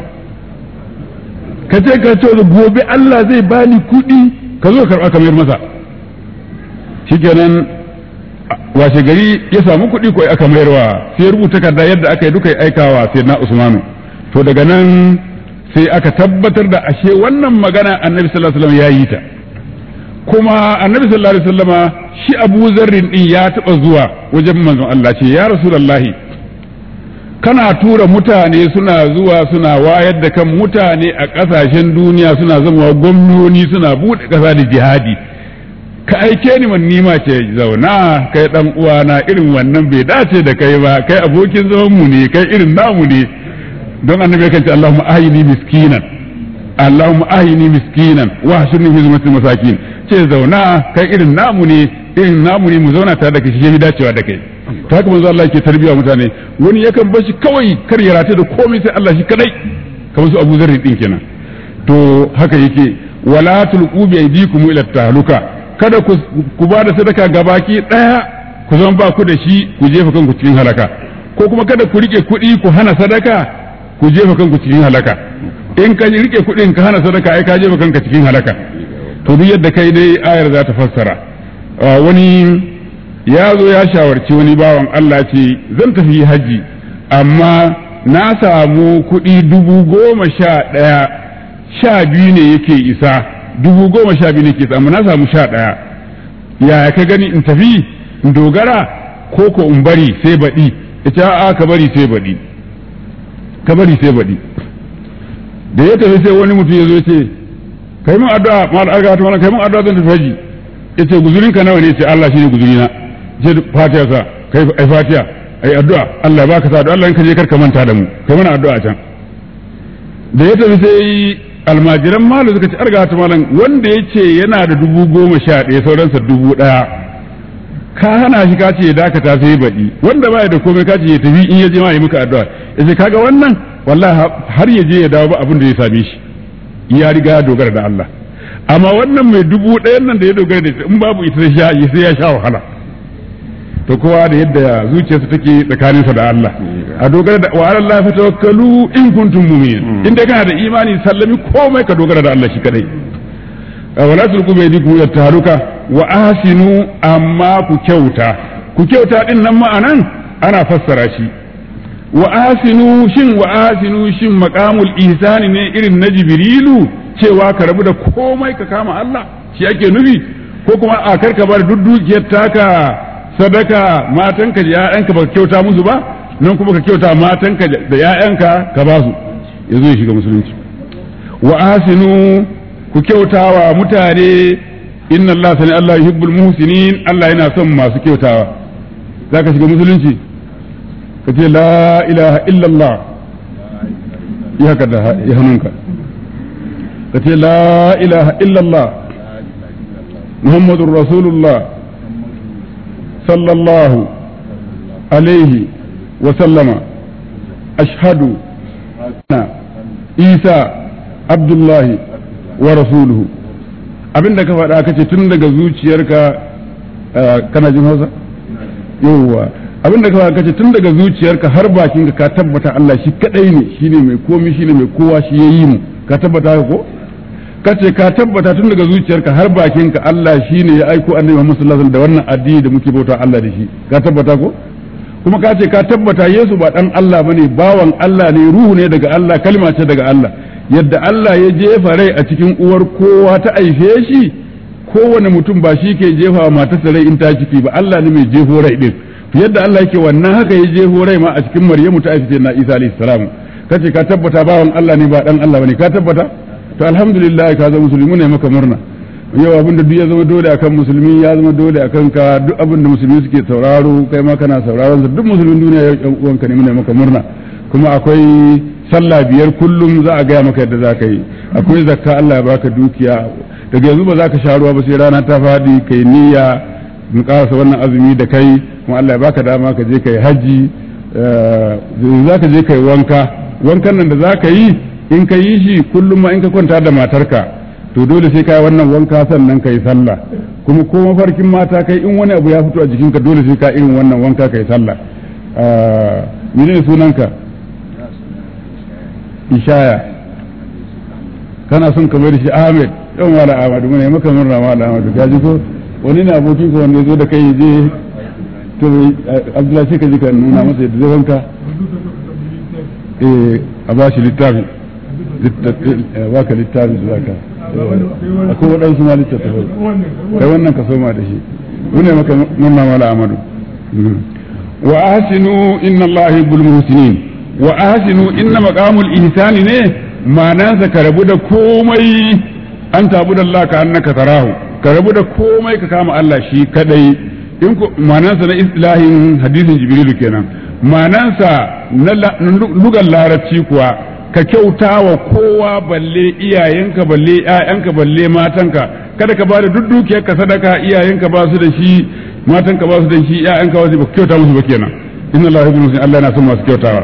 ka ce ka ce gobe Allah zai bani kuɗi ka zo ka karba ka mayar masa shikenan washe gari ya samu kuɗi ko aka mayarwa sai rubuta takarda yadda aka yi duka ya aikawa sai na Usmanu to daga nan sai aka tabbatar da ashe wannan magana annabi sallallahu alaihi wasallam ya yi ta kuma annabi sallallahu alaihi wasallama shi Abu Zarrin din ya taba zuwa wajen manzon Allah ce ya Rasulullahi kana tura mutane suna zuwa suna wayar da kan mutane a ƙasashen duniya suna zama gwamnoni suna buɗe ƙasa da jihadi ka aike ni man nima ce zauna kai dan uwana irin wannan bai dace da kai ba kai abokin zaman mu ne kai irin namu ne don annabi kan ce Allahumma ahini miskinan Allahumma ahini miskinan wa hashurni fi zumratil masakin ce zauna kai irin namu ne irin namu ne mu zauna tare da kai shi dacewa da kai ta haka manzo Allah yake tarbiya mutane wani yakan bashi kawai kar ya rata da komai sai Allah shi kadai kamar su Abu Zarri din kenan to haka yake wala tulqu bi aydikum ila tahluka kada ku ba da sadaka gabaki daya ku zama ba ku da shi ku jefa kanku cikin halaka ko kuma kada ku rike kuɗi ku hana sadaka ku jefa kanku cikin halaka in ka rike kuɗin ka hana sadaka ai ka jefa kanka cikin halaka to duk yadda kai dai ayar za ta fassara wani ya zo ya shawarci wani bawan Allah ce zan tafi haji amma na samu kuɗi dubu goma sha ɗaya sha biyu ne yake isa dubu goma sha biyu ne ke samu na samu sha ɗaya yaya ka gani in tafi in dogara ko ko in bari sai baɗi ita a ka bari sai baɗi ka bari sai baɗi da ya tafi sai wani mutum ya zo ce kai mun addu'a mal arga ta mana kai mun addu'a zan tafi haji yace guzurin ka nawa ne ce Allah shine guzurina ce fatiha sa kai ai fatiha ai addu'a Allah ya baka sa addu'a Allah in ka je kar ka manta da mu kai mana addu'a can da ya tafi sai almajiran malu suka ce arga ta malam wanda ya ce yana da dubu goma sha ɗaya sauransa dubu ɗaya ka hana shi ka ce ya dakata sai baɗi wanda baya da komai ka ce ya tafi in ya je ma yi muka addu'a ya ce kaga wannan wallahi har ya je ya dawo ba abin da ya same shi ya riga ya dogara da Allah amma wannan mai dubu ɗayan nan da ya dogara da in babu ita sai ya sha wahala to kowa da yadda zuciyarsa take tsakaninsa da Allah a dogara da wa Allah fa tawakkalu in kuntum mu'minin in dai kana da imani sallami komai ka dogara da Allah shi kadai wala tulqu bi yadikum ila taharuka wa ahsinu amma ku kyauta ku kyauta din nan ma'anan ana fassara shi wa ahsinu shin wa ahsinu shin maqamul ihsani ne irin na jibrilu cewa ka rabu da komai ka kama Allah shi ake nufi ko kuma a karka bar duk dukiyar taka sadaka matanka da ‘ya'yanka ba kyauta musu ba nan kuma ka kyauta matanka da ‘ya'yanka ka ba su ya zo ya shiga musulunci wa asinu ku kyautawa mutane inna Allah sani Allah yuhibbul muhsinin Allah yana son masu kyautawa za ka shiga musulunci ka ce la ilaha illallah ya haka da ya hannunka ka ce la ilaha illallah muhammadun rasulullah صلى الله عليه وسلم أشهد أن عيسى عبد الله ورسوله abin da ka faɗa ka ce tun daga zuciyarka kana jin hausa yawwa abin da ka faɗa ka ce tun daga zuciyarka har bakinka ka tabbata Allah shi kadai ne shine mai komi shine mai kowa shi yayi mu ka tabbata ko ka ce ka tabbata tun daga zuciyarka har bakinka Allah shi ne ya aiko annabi Muhammad sallallahu alaihi da wannan addini da muke bauta Allah da shi ka tabbata ko kuma ka ce ka tabbata Yesu ba dan Allah bane bawan Allah ne ruhu ne daga Allah kalma ce daga Allah yadda Allah ya jefa rai a cikin uwar kowa ta aife shi kowane mutum ba shi ke jefa wa matarsa rai in ta ciki ba Allah ne mai jefo rai din yadda Allah yake wannan haka ya jefo rai ma a cikin Maryamu ta aife na Isa alaihi salam kace ka tabbata bawan Allah ne ba dan Allah bane ka tabbata to alhamdulillah ka zama musulmi ne maka murna yau abinda duk ya zama dole akan musulmi ya zama dole akan ka duk abinda musulmi suke sauraro kai ma kana sauraron sa duk musulmin duniya yau yan uwanka ne mune maka murna kuma akwai sallah biyar kullum za a gaya maka yadda za ka yi akwai zakka Allah ya baka dukiya daga yanzu ba za ka sha ruwa ba sai rana ta fadi kai niyya mu karasa wannan azumi da kai kuma Allah ya baka dama ka je kai haji za ka je kai wanka wankan nan da za ka yi in ka yi shi kullum ma in ka kwanta da matarka to dole sai ka yi wannan wanka sannan ka yi sallah kuma ko mafarkin mata kai in wani abu ya fito a jikinka dole sai ka irin wannan wanka ka yi sallah mene ne sunanka ishaya kana son ka da shi ahmed yau mala ahmadu mun yi maka murna mala ahmadu ka ji ko wani ne abokin ka wanda ya zo da kai je to abdullahi sai ka ji ka nuna masa yadda zai wanka eh a ba shi littafi ba ka littafi da zaka akwai waɗansu ma littattafai kai wannan ka soma da shi mune maka murna mala ahmadu wa ahsinu inna allaha yuhibbul muhsinin wa ahsinu inna maqamul ihsani ne ma'anansa ka rabu da komai an tabu da Allah ka annaka tarahu ka rabu da komai ka kama Allah shi kadai in ku ma'anansa na islahin hadisin jibrilu kenan ma'anansa na lugan larabci kuwa ka kyauta wa kowa balle iyayenka balle ƴaƴanka balle matanka kada ka bada duk dukiyarka sadaka iyayenka ba su da shi matanka ba su da shi ƴaƴanka ba su ba kyauta musu ba kenan inna Allah yuhibbu Allah yana son masu kyautawa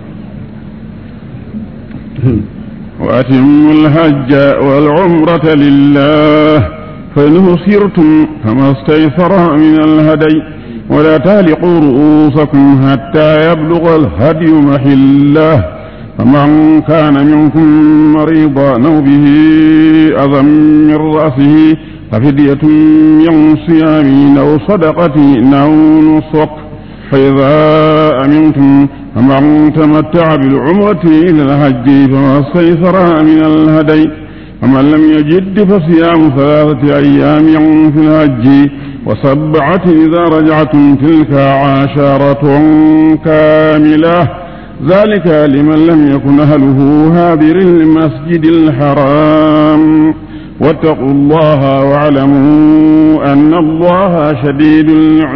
وأتموا الحج والعمرة لله فإن سرتم فما استيسر من الهدي ولا تهلقوا رؤوسكم حتى يبلغ الهدي محله فمن كان منكم مريضا أو به أذى من رأسه ففدية من صيام أو صدقة أو نصق فإذا أمنتم فمن تمتع بالعمرة إلى الحج فما استيسر من الهدي ومن لم يجد فصيام ثلاثة أيام في الحج وسبعة إذا رجعتم تلك عشرة كاملة ذلك لمن لم يكن أهله هادر المسجد الحرام واتقوا الله واعلموا أن الله شديد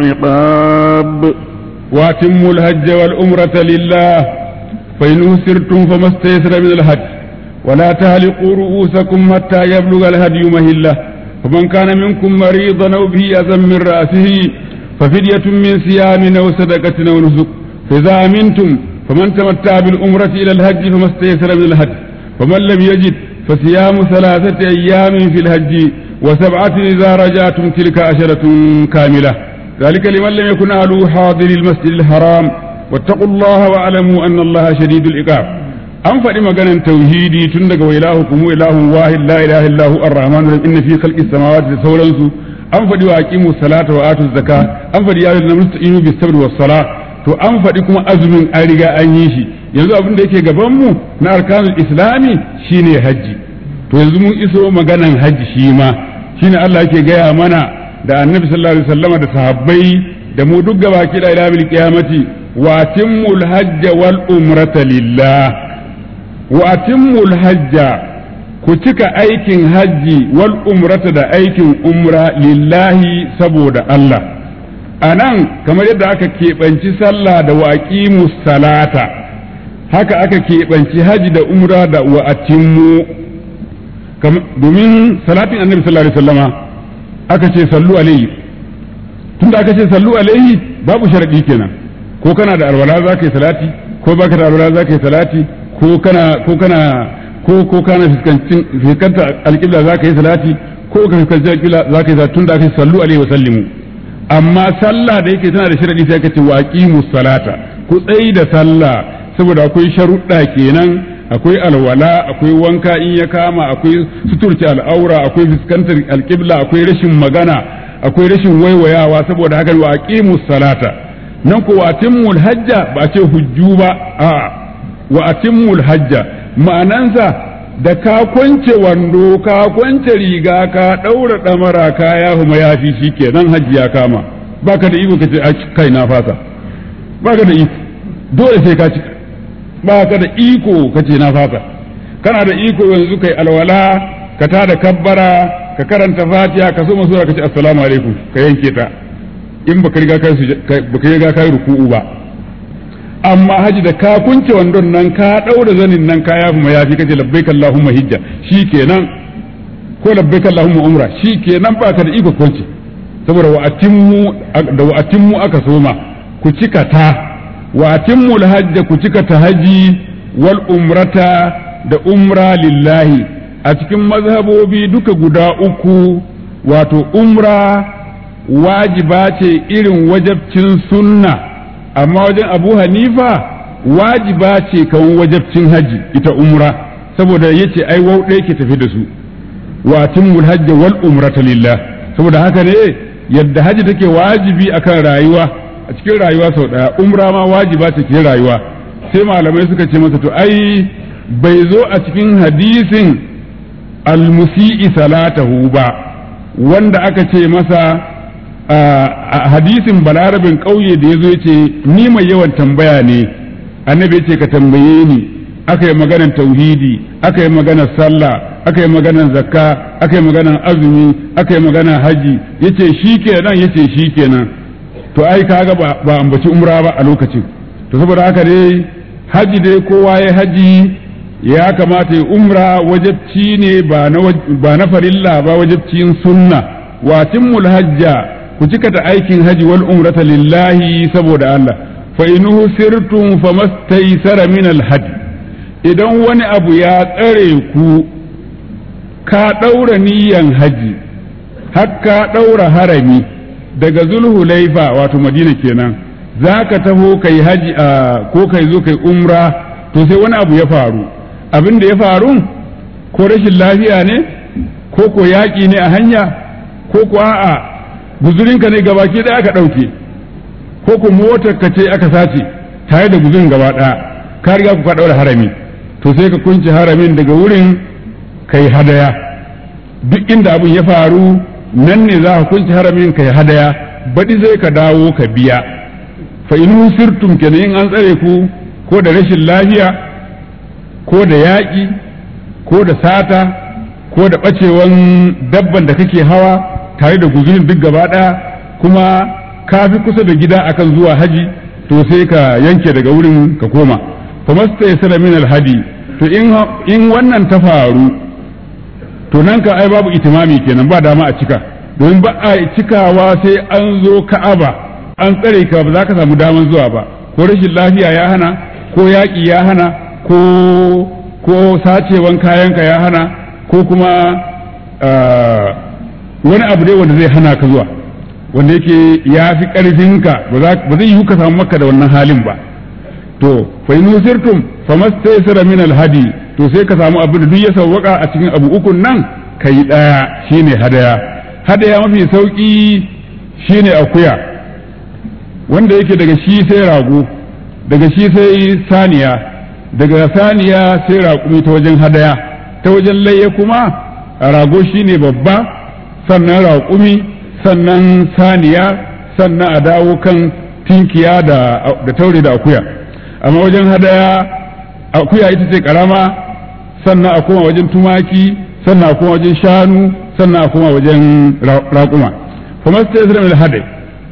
العقاب واتموا الهج والأمرة لله فإن أسرتم فما استيسر من الهج ولا تهلقوا رؤوسكم حتى يبلغ الهدي مهله فمن كان منكم مريضا أو به أذى من رأسه ففدية من صيام أو صدقة أو نسك فإذا أمنتم فمن تمتع بالأمرة إلى الهج فما استيسر من الهج ومن لم يجد فصيام ثلاثة أيام في الهج وسبعة إذا رجعتم تلك عشرة كاملة ذلك لمن لم يكن أهله حاضر المسجد الحرام واتقوا الله واعلموا أن الله شديد العقاب an faɗi maganan tauhidi tun daga wa ilahukum ilahun wahid la ilaha illa hu ar-rahman inna fi khalqis samawati da sauransu an faɗi wa aqimu salata wa atu zakka an faɗi ya ayyuhal mustaqinu bis sabri was sala to an faɗi kuma azumin an riga an yi shi yanzu abin da yake gaban mu na arkanul islami shine hajji to yanzu mun iso maganan hajji shi ma shine Allah yake gaya mana da annabi sallallahu alaihi wasallama da sahabbai da mu duk gaba ki da ila bil qiyamati wa timmul hajja wal umrata lillah wa atimmul hajja ku cika aikin hajji wal umrata da aikin umra lillahi saboda Allah a nan kamar yadda aka keɓanci sallah da waƙimu salata haka aka keɓanci hajji da umra da wa atimmu domin salatin annabi sallallahu alaihi wasallama aka ce sallu alaihi tunda aka ce sallu alaihi babu sharadi kenan ko kana da alwala za ka yi salati ko baka da alwala za ka yi salati ko kana ko kana ko ko kana fiskancin fiskanta alƙibla za ka yi salati ko ka fiskanci alƙibla za ka yi salati tunda aka ce sallu alaihi wa sallimu amma sallah da yake tana da sharadi sai aka ce waqimus salata ku tsayi da sallah saboda akwai sharuɗa kenan akwai alwala akwai wanka in ya kama akwai suturci al'aura akwai fuskantar alƙibla akwai rashin magana akwai rashin waiwayawa saboda haka wa aqimus salata nan ko wa atimmul hajja ba ce hujju ba a wa atimmul hajja ma'anansa da ka kwance wando ka kwance riga ka daura damara ka ya huma yafi shikenan hajji ya kama baka da iko kace kai na fasa baka da iko dole sai ka cika ba ka da iko kace na fasa kana da iko yanzu kai alwala ka tada kabbara ka karanta fatiha ka so masura ka ce assalamu alaikum ka yanke ta in baka riga kai baka riga kai ruku'u ba amma haji da ka kunce wandon nan ka daura zanin nan ka yafi mayafi kace labbaik allahumma hijja shikenan ko labbaik allahumma umra shikenan ba ka da iko kunce saboda wa atimmu da wa atimmu aka soma ku cika ta wa atimmul hajja ku cika ta haji wal umrata da umra lillahi a cikin mazhabobi duka guda uku wato umra wajiba ce irin wajabcin sunna amma wajen abu hanifa wajiba ce kan wajabcin haji ita umra saboda yace ai wau ɗaya ke tafi da su wa timmul hajja wal umrata lillah saboda haka ne yadda haji take wajibi akan rayuwa a cikin rayuwa sau ɗaya umra ma wajiba ce cikin rayuwa sai malamai suka ce masa to ai bai zo a cikin hadisin almusi'i salatahu ba wanda aka ce masa a hadisin balarabin ƙauye da ya zo ce ni mai yawan tambaya ne annabi ya ce ka tambaye ni aka yi maganar tauhidi aka yi maganar sallah aka yi maganar zakka aka yi maganar azumi aka yi maganar haji yace shi kenan yace shi kenan to ai kaga ba ambaci umra ba a lokacin to saboda haka dai haji dai kowa ya haji ya kamata ya umra wajabci ne ba na farilla ba wajabcin sunna wa timmul hajja ku cika ta aikin haji wal umrata lillahi saboda Allah fa inuhu sirtum famastaysara min al hadi idan wani abu ya tsare ku ka daura niyyan haji har ka daura harami daga zulhulaifa wato madina kenan zaka taho kai haji ko kai zo kai umra to sai wani abu ya faru abin da ya faru ko rashin lafiya ne ko ko yaƙi ne a hanya ko ko a'a guzurinka ne gabaki ɗaya aka ɗauke ko ko motar ka ce aka sace tare da guzurin gaba ɗaya ka riga ku ka ɗaura harami to sai ka kunce haramin daga wurin kai hadaya duk inda abin ya faru nan ne za ka kunce haramin kai hadaya baɗi zai ka dawo ka biya fa in sirtum kenan in an tsare ku ko da rashin lafiya ko da yaƙi ko da sata ko da ɓacewan dabban da kake hawa tare da guzurin duk gaba ɗaya kuma ka fi kusa da gida akan zuwa haji to sai ka yanke daga wurin ka koma fa masta ya min alhadi to in wannan ta faru to nan ka ai babu itimami kenan ba dama a cika domin ba a cikawa sai an zo ka'aba an tsare ka ba za ka samu daman zuwa ba ko rashin lafiya ya hana ko yaƙi ya hana ko ko sacewan kayanka ya hana ko kuma wani abu dai wanda zai hana ka zuwa wanda yake ya fi ƙarfinka ba zai yi ka samu maka da wannan halin ba to fa in usirtum famastaysara min alhadi to sai ka samu abin da duk ya sawwaka a cikin abu ukun nan kai daya shine hadaya hadaya mafi sauki shine akuya wanda yake daga shi sai rago daga shi sai saniya daga saniya sai raƙumi ta wajen hadaya ta wajen layya kuma rago shine babba sannan raƙumi sannan saniya sannan a dawo kan tinkiya da taure da akuya amma wajen hadaya akuya ita ce karama sannan a koma wajen tumaki sannan a koma wajen shanu sannan a koma wajen raƙuma fa masta yasra min al-hadi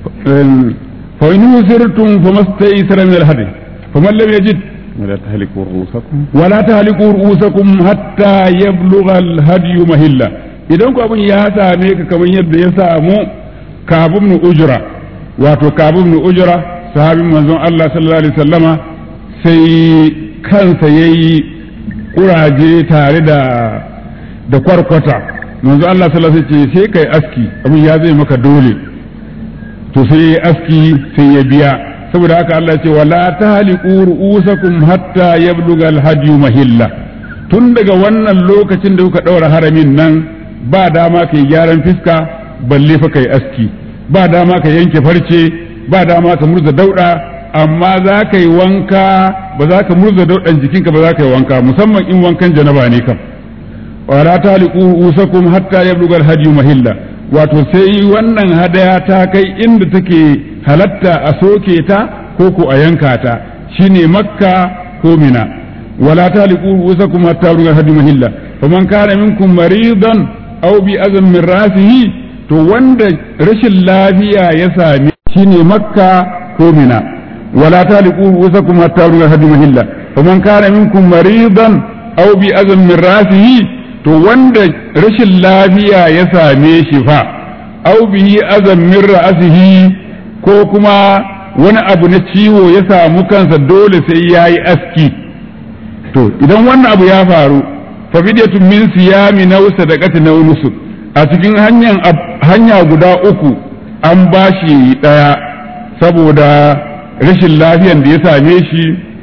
fa in yusirtum fa masta yasra min al-hadi fa man lam yajid ولا تهلكوا رؤوسكم ولا تهلكوا رؤوسكم حتى يبلغ الهدي مهلا idan ku abin ya same ka kamar yadda ya samu kabun nu ujra wato kabun nu ujra sahabin manzon Allah sallallahu alaihi wasallama sai kansa yayi kuraje tare da da kwarkwata manzon Allah sallallahu alaihi wasallam sai kai aski abin ya zai maka dole to sai aski sai ya biya saboda haka Allah ce wala tahliqu ru'usakum hatta yabluga al-hadi mahilla tun daga wannan lokacin da kuka daura haramin nan ba dama kai gyaran fiska balle fa kai aski ba dama ka yanke farce ba dama ka murza dauda amma za ka yi wanka ba za ka murza daudan jikinka ba za ka yi wanka musamman in wankan janaba ne kam wala tahliqu ru'usakum hatta yabluga al-hadi mahilla wato sai wannan hadaya ta kai inda take halatta a soke ta ko ko a yanka ta shine makka ko mina wala taliqu rusakum hatta rugal hadi mahilla faman kana minkum maridan aw bi azam min rasihi to wanda rashin lafiya ya sami shine makka ko mina wala taliqu rusakum hatta rugal hadi mahilla faman kana minkum maridan aw bi azam min rasihi to wanda rashin lafiya ya same shi fa aw bihi azam min ra'sihi ko kuma wani abu na ciwo ya samu kansa dole sai ya yi aski to idan wannan abu ya faru fa fidyatun min siyami na sadaqati na nusuk a cikin hanyar hanya guda uku an bashi daya saboda rashin lafiyan da ya same shi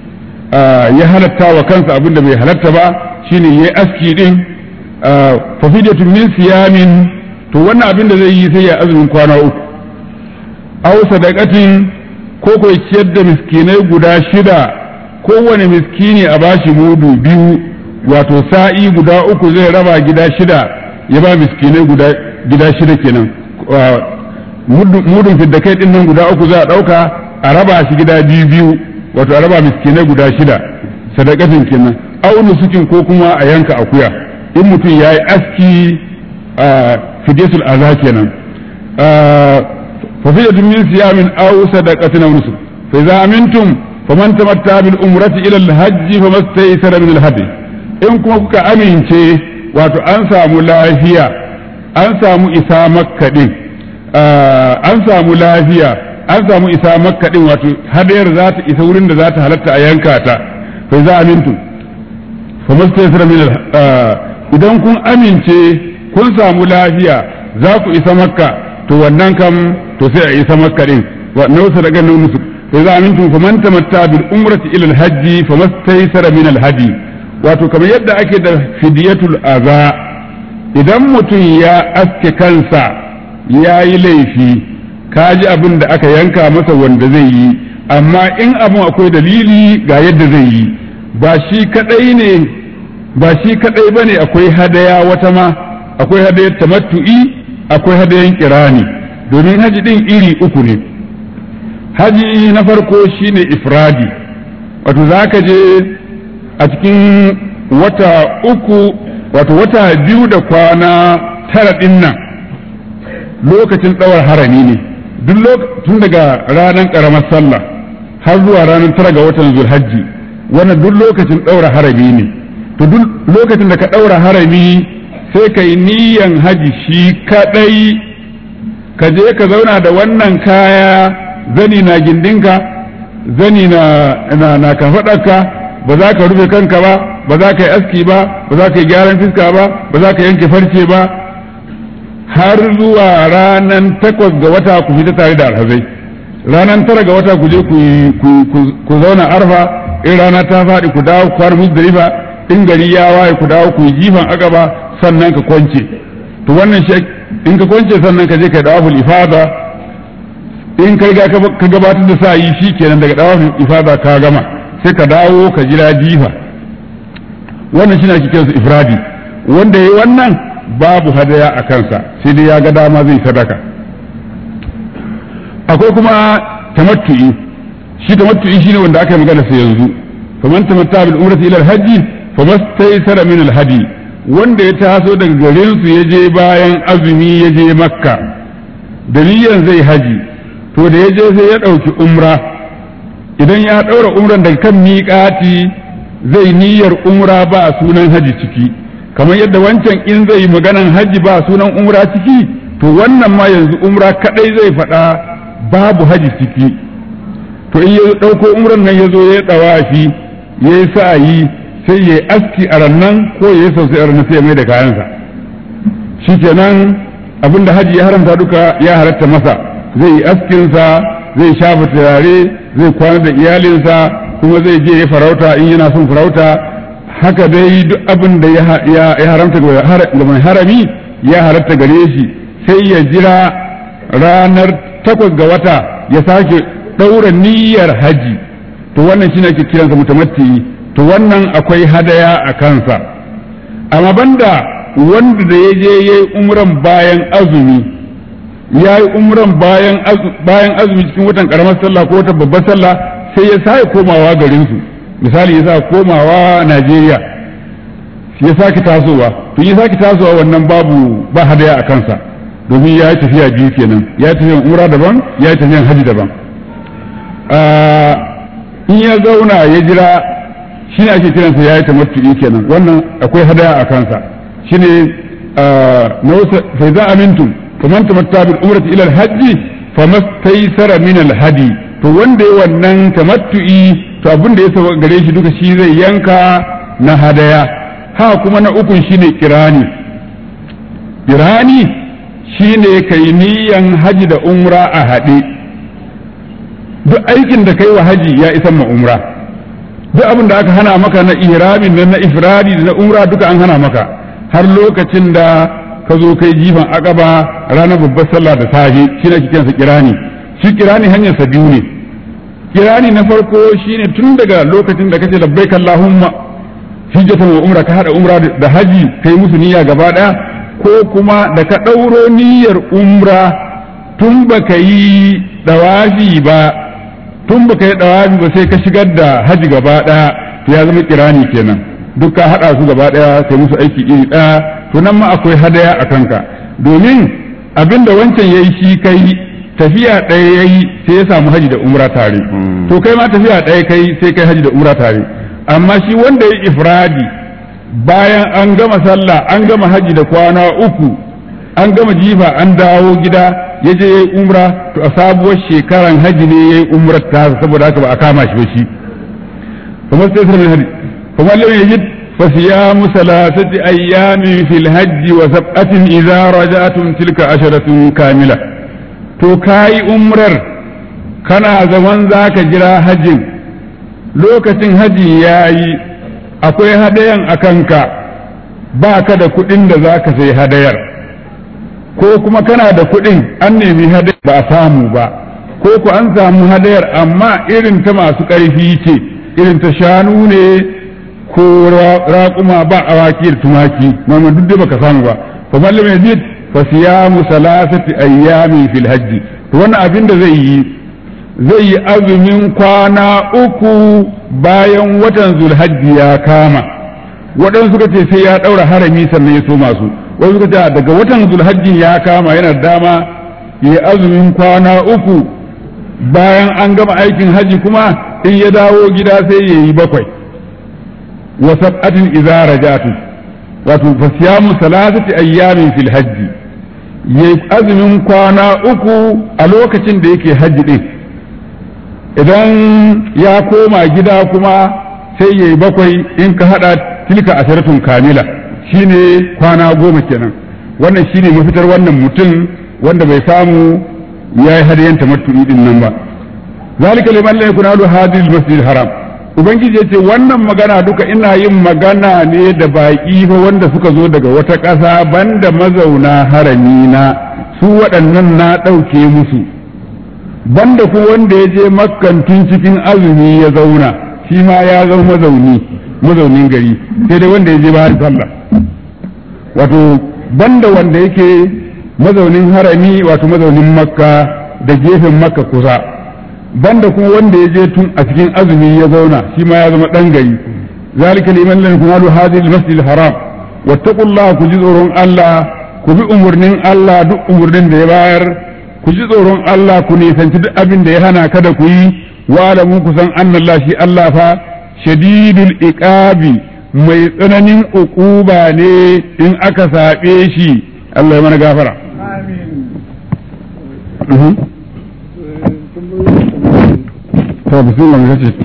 ya halatta wa kansa abin da bai halatta ba shine yayi aski din fa fidyatun min siyamin to wannan abin da zai yi sai ya azumin kwana uku aw sadaqatin ko ko ciyar da miskinai guda shida kowane miskini a bashi mudu biyu wato sa'i guda uku zai raba gida shida ya ba miskinai guda gida shida kenan mudun fidda kai din nan guda uku za a ɗauka a raba shi gida biyu biyu wato a raba miskinai guda shida sadakatin kenan aunu sukin ko kuma a yanka akuya in mutum ya yi aski a fidesul aza kenan fa fidatun min siyamin aw sadaqatin aw nusuk fa idza amintum faman tamatta bil umrati ila al hajj famastaysara min al hadi in kuma kuka amince wato an samu lafiya an samu isa makka din an samu lafiya an samu isa makka din wato hadayar za ta isa wurin da za ta halatta a yanka ta fa za amintu fa mustaysir min idan kun amince kun samu lafiya za ku isa makka to wannan kam to sai a isa makka din wa nausa daga nan musu fa za amintu fa man tamatta bil umrati ila al hajji fa mustaysir min al hadi wato kamar yadda ake da fidiyatul aza idan mutum ya aske kansa ya yi laifi ka ji abin da aka yanka masa wanda zai yi amma in abin akwai dalili ga yadda zai yi ba shi kadai ne ba shi kadai bane akwai hadaya wata ma akwai hadayar tamattu'i akwai hadayan kirani domin haji din iri uku ne haji na farko shine ifradi wato zaka je a cikin wata uku wato wata biyu da kwana tara din nan lokacin ɗawar harami ne duk tun daga ranar ƙaramar sallah har zuwa ranar tara ga watan zulhajji wannan duk lokacin ɗaura harami ne to duk lokacin da ka ɗaura harami sai ka yi niyan haji shi kaɗai ka je ka zauna da wannan kaya zani na gindinka zani na na, na kafaɗarka ba za ka rufe kanka ba ba za ka yi aski ba ba za ka yi gyaran fiska ba ba za ka yanke farce ba har zuwa ranar takwas ga wata ku fita tare da alhazai ranar tara ga wata ku je ku zauna arfa in rana ta faɗi ku dawo ku fara musdalifa in gari ya waye ku dawo ku yi jifan akaba sannan ka kwance to wannan shi in ka kwance sannan ka je ka dawo ifada in ka riga ka gabatar da sa yi shi kenan daga dawo ifada ka gama sai ka dawo ka jira jifa wannan shi na kiransa ifradi wanda ya yi wannan babu hadaya a kansa sai dai ya ga dama zai sadaka akwai kuma tamattu'i shi tamattu'i shine wanda aka yi magana sai yanzu faman tamatta bil umrati ila al-hajji famastaysara min al-hadi wanda ya taso daga garin su ya je bayan azumi ya je makka daliyan zai haji to da ya je sai ya ɗauki umra idan ya ɗaura umran daga kan miƙati zai niyyar umra ba a sunan haji ciki kamar yadda wancan in zai yi maganan haji ba sunan umra ciki to wannan ma yanzu umra kadai zai faɗa babu haji ciki to in ya ɗauko umran nan ya zo ya ɗawafi ya yi sa'ayi sai ya yi aski a rannan ko ya yi sosai a rannan sai ya mai da kayansa shi kenan abinda haji ya haramta duka ya halatta masa zai yi askinsa zai shafa turare zai kwana da iyalinsa kuma zai je ya farauta in yana son farauta haka dai duk abin da ya haramta ga mai harami ya halatta gare shi sai ya jira ranar takwas ga wata ya sake ɗaura niyyar haji to wannan shi ake kiransa mutamatti to wannan akwai hadaya a kansa amma banda wanda da ya je ya yi umran bayan azumi ya yi umran bayan azumi cikin watan karamar sallah ko watan babbar sallah sai ya sake komawa garinsu misali ya sa komawa Najeriya ya sake tasowa to ya sake tasowa wannan babu ba hadaya a kansa domin ya yi tafiya biyu kenan ya yi tafiyan umra daban ya yi tafiyan haji daban in ya zauna ya jira shi ne ake kiransa ya yi tamattu'i kenan wannan akwai hadaya a kansa shi ne fa za amintum faman tamatta bil umrati ila al-hajji famastaysara min al-hadi to wanda ya wannan tamattu'i to abin da ya saba gare shi duka shi zai yanka na hadaya ha kuma na ukun shine kirani kirani shine kai niyan haji da umra a haɗe duk aikin da kai wa haji ya isa ma umra duk abin da aka hana maka na ihramin da na ifradi da na umra duka an hana maka har lokacin da ka zo kai jifan akaba ranar babbar sallah da safe shi ne kiransa kirani shi kirani hanyar sa biyu ne kirani na farko shine tun daga lokacin da kace labbaik allahumma hijjatan wa umra ka hada umra da haji kai musu niyya gaba daya ko kuma da ka dauro niyyar umra tun baka yi dawafi ba tun baka yi dawafi ba sai ka shigar da haji gaba daya ya zama kirani kenan duk ka hada su gaba daya kai musu aiki iri daya to nan ma akwai hadaya a kanka domin abinda wancan yayi shi kai tafiya ɗaya yayi sai ya samu haji da umra tare to kai ma tafiya ɗaya kai sai kai haji da umra tare amma shi wanda ya ifradi bayan an gama sallah an gama haji da kwana uku an gama jifa an dawo gida ya je ya yi umra to a sabuwar shekaran haji ne ya yi umrar ta saboda haka ba a kama shi ba shi kamar sai sai haji kamar lam yajid fa siyamu salasati ayyamin fil hajji wa sab'atin idza raja'tum tilka asharatun kamila to kai umrar kana zaman zaka jira hajjin lokacin haji yayi akwai hadayan akanka ba ka da kuɗin da za ka sai hadayar ko kuma kana da kuɗin an nemi hadayar ba a samu ba ko ku an samu hadayar amma irin ta masu ƙarfi ce irin ta shanu ne ko raƙuma ba awaki da tumaki mamman duk da baka samu ba fa mallam yazid fa siyamu salasati ayyamin fil hajji to wannan abin da zai yi zai yi azumin kwana uku bayan watan zulhajji ya kama waɗansu suka ce sai ya ɗaura harami sannan ya so masu wasu suka ce daga watan zulhajji ya kama yana dama ya yi azumin kwana uku bayan an gama aikin haji kuma in ya dawo gida sai ya yi bakwai wa sab'atin idza rajatu wato fasiyamu salasati ayyamin fil hajji yayi azumin kwana uku a lokacin da yake hajji din idan ya koma gida kuma sai ya yi bakwai in ka hada tilka asharatun kamila shine kwana goma kenan wannan shine mafitar wannan mutum wanda bai samu ya yi hadayen tamattu'i din nan ba zalika liman la yakuna lahu hadil masjid haram ubangiji yace wannan magana duka ina yin magana ne da baki fa wanda suka zo daga wata ƙasa banda mazauna harami na su waɗannan na ɗauke musu banda ku wanda ya je makkan tun cikin azumi ya zauna shi ma ya zama mazauni mazaunin gari sai dai wanda ya je bayan sallah wato banda wanda yake mazaunin harami wato mazaunin makka da gefen makka kusa banda kuma wanda ya je tun a cikin azumi ya zauna shi ma ya zama dan gari zalika liman lam yakunu hadhihi al-masjid haram wattaqullaha ku ji tsoron Allah ku bi umurnin Allah duk umurnin da ya bayar ku ji tsoron Allah ku nisanci duk abin da ya hana kada ku yi wa alamu ku san annallah shi Allah fa shadidul iqabi mai tsananin uquba ne in aka saɓe shi Allah ya mana gafara to bismillah mu kace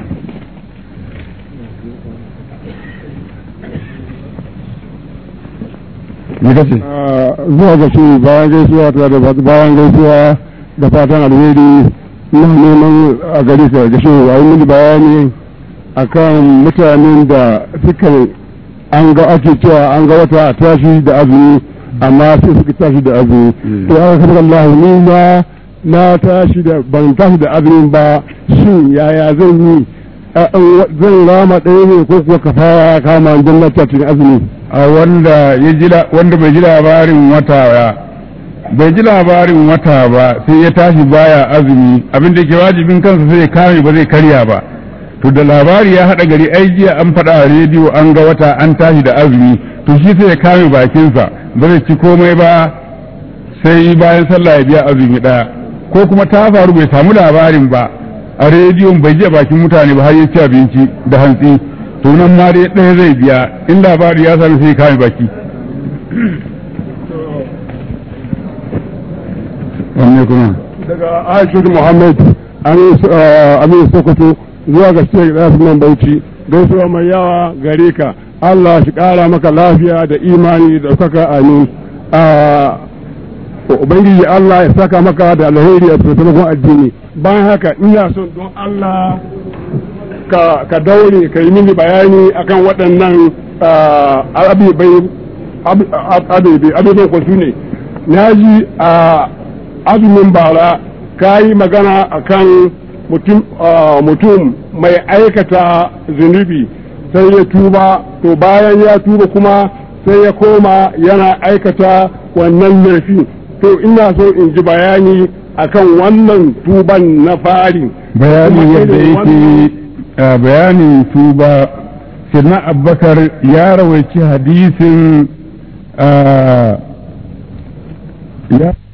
me kace zuwa ga shi bayan gaisuwa ta da bayan gaisuwa da fatan alheri na neman a gari sa ga shi a yi bayani akan mutanen da suka an ga ake cewa an ga wata a tashi da azumi amma sai suka tashi da azumi to ya kabar Allah ni na na tashi da ban tashi da azumi ba shin yaya zan yi zan rama ɗaya ne ko kuwa kafara kama don na cikin azumi a wanda ya ji wanda bai ji labarin wata ba bai ji labarin wata ba sai ya tashi baya azumi abin da ke wajibin kansa sai ya kame ba zai karya ba to da labari ya haɗa gari ai jiya an faɗa a rediyo an ga wata an tashi da azumi to shi sai ya kame bakinsa ba zai ci komai ba sai bayan sallah ya biya azumi ɗaya ko kuma ta faru bai samu labarin ba a rediyon bai ji bakin mutane ba har ya ci abinci da hantsi to nan ma dai ɗaya zai biya in labari ya sami sai ya kame baki wanne kuma daga aisha muhammad amin sokoto zuwa ga shek nan bauchi gaisuwa mai yawa gare ka Allah shi ƙara maka lafiya da imani da ɗaukaka amin ubangiji Allah ya saka maka da alheri a taimakon addini bayan haka ina son don Allah ka ka daure ka yi mini bayani akan waɗannan abubai abubai ko su ne na ji a azumin bara ka yi magana akan mutum mai aikata zunubi sai ya tuba to bayan ya tuba kuma sai ya koma yana aikata wannan laifi to ina so in ji bayani akan wannan tuban na fari bayani yadda yake bayanin tuba sirna abbakar ya rawaici hadisin ya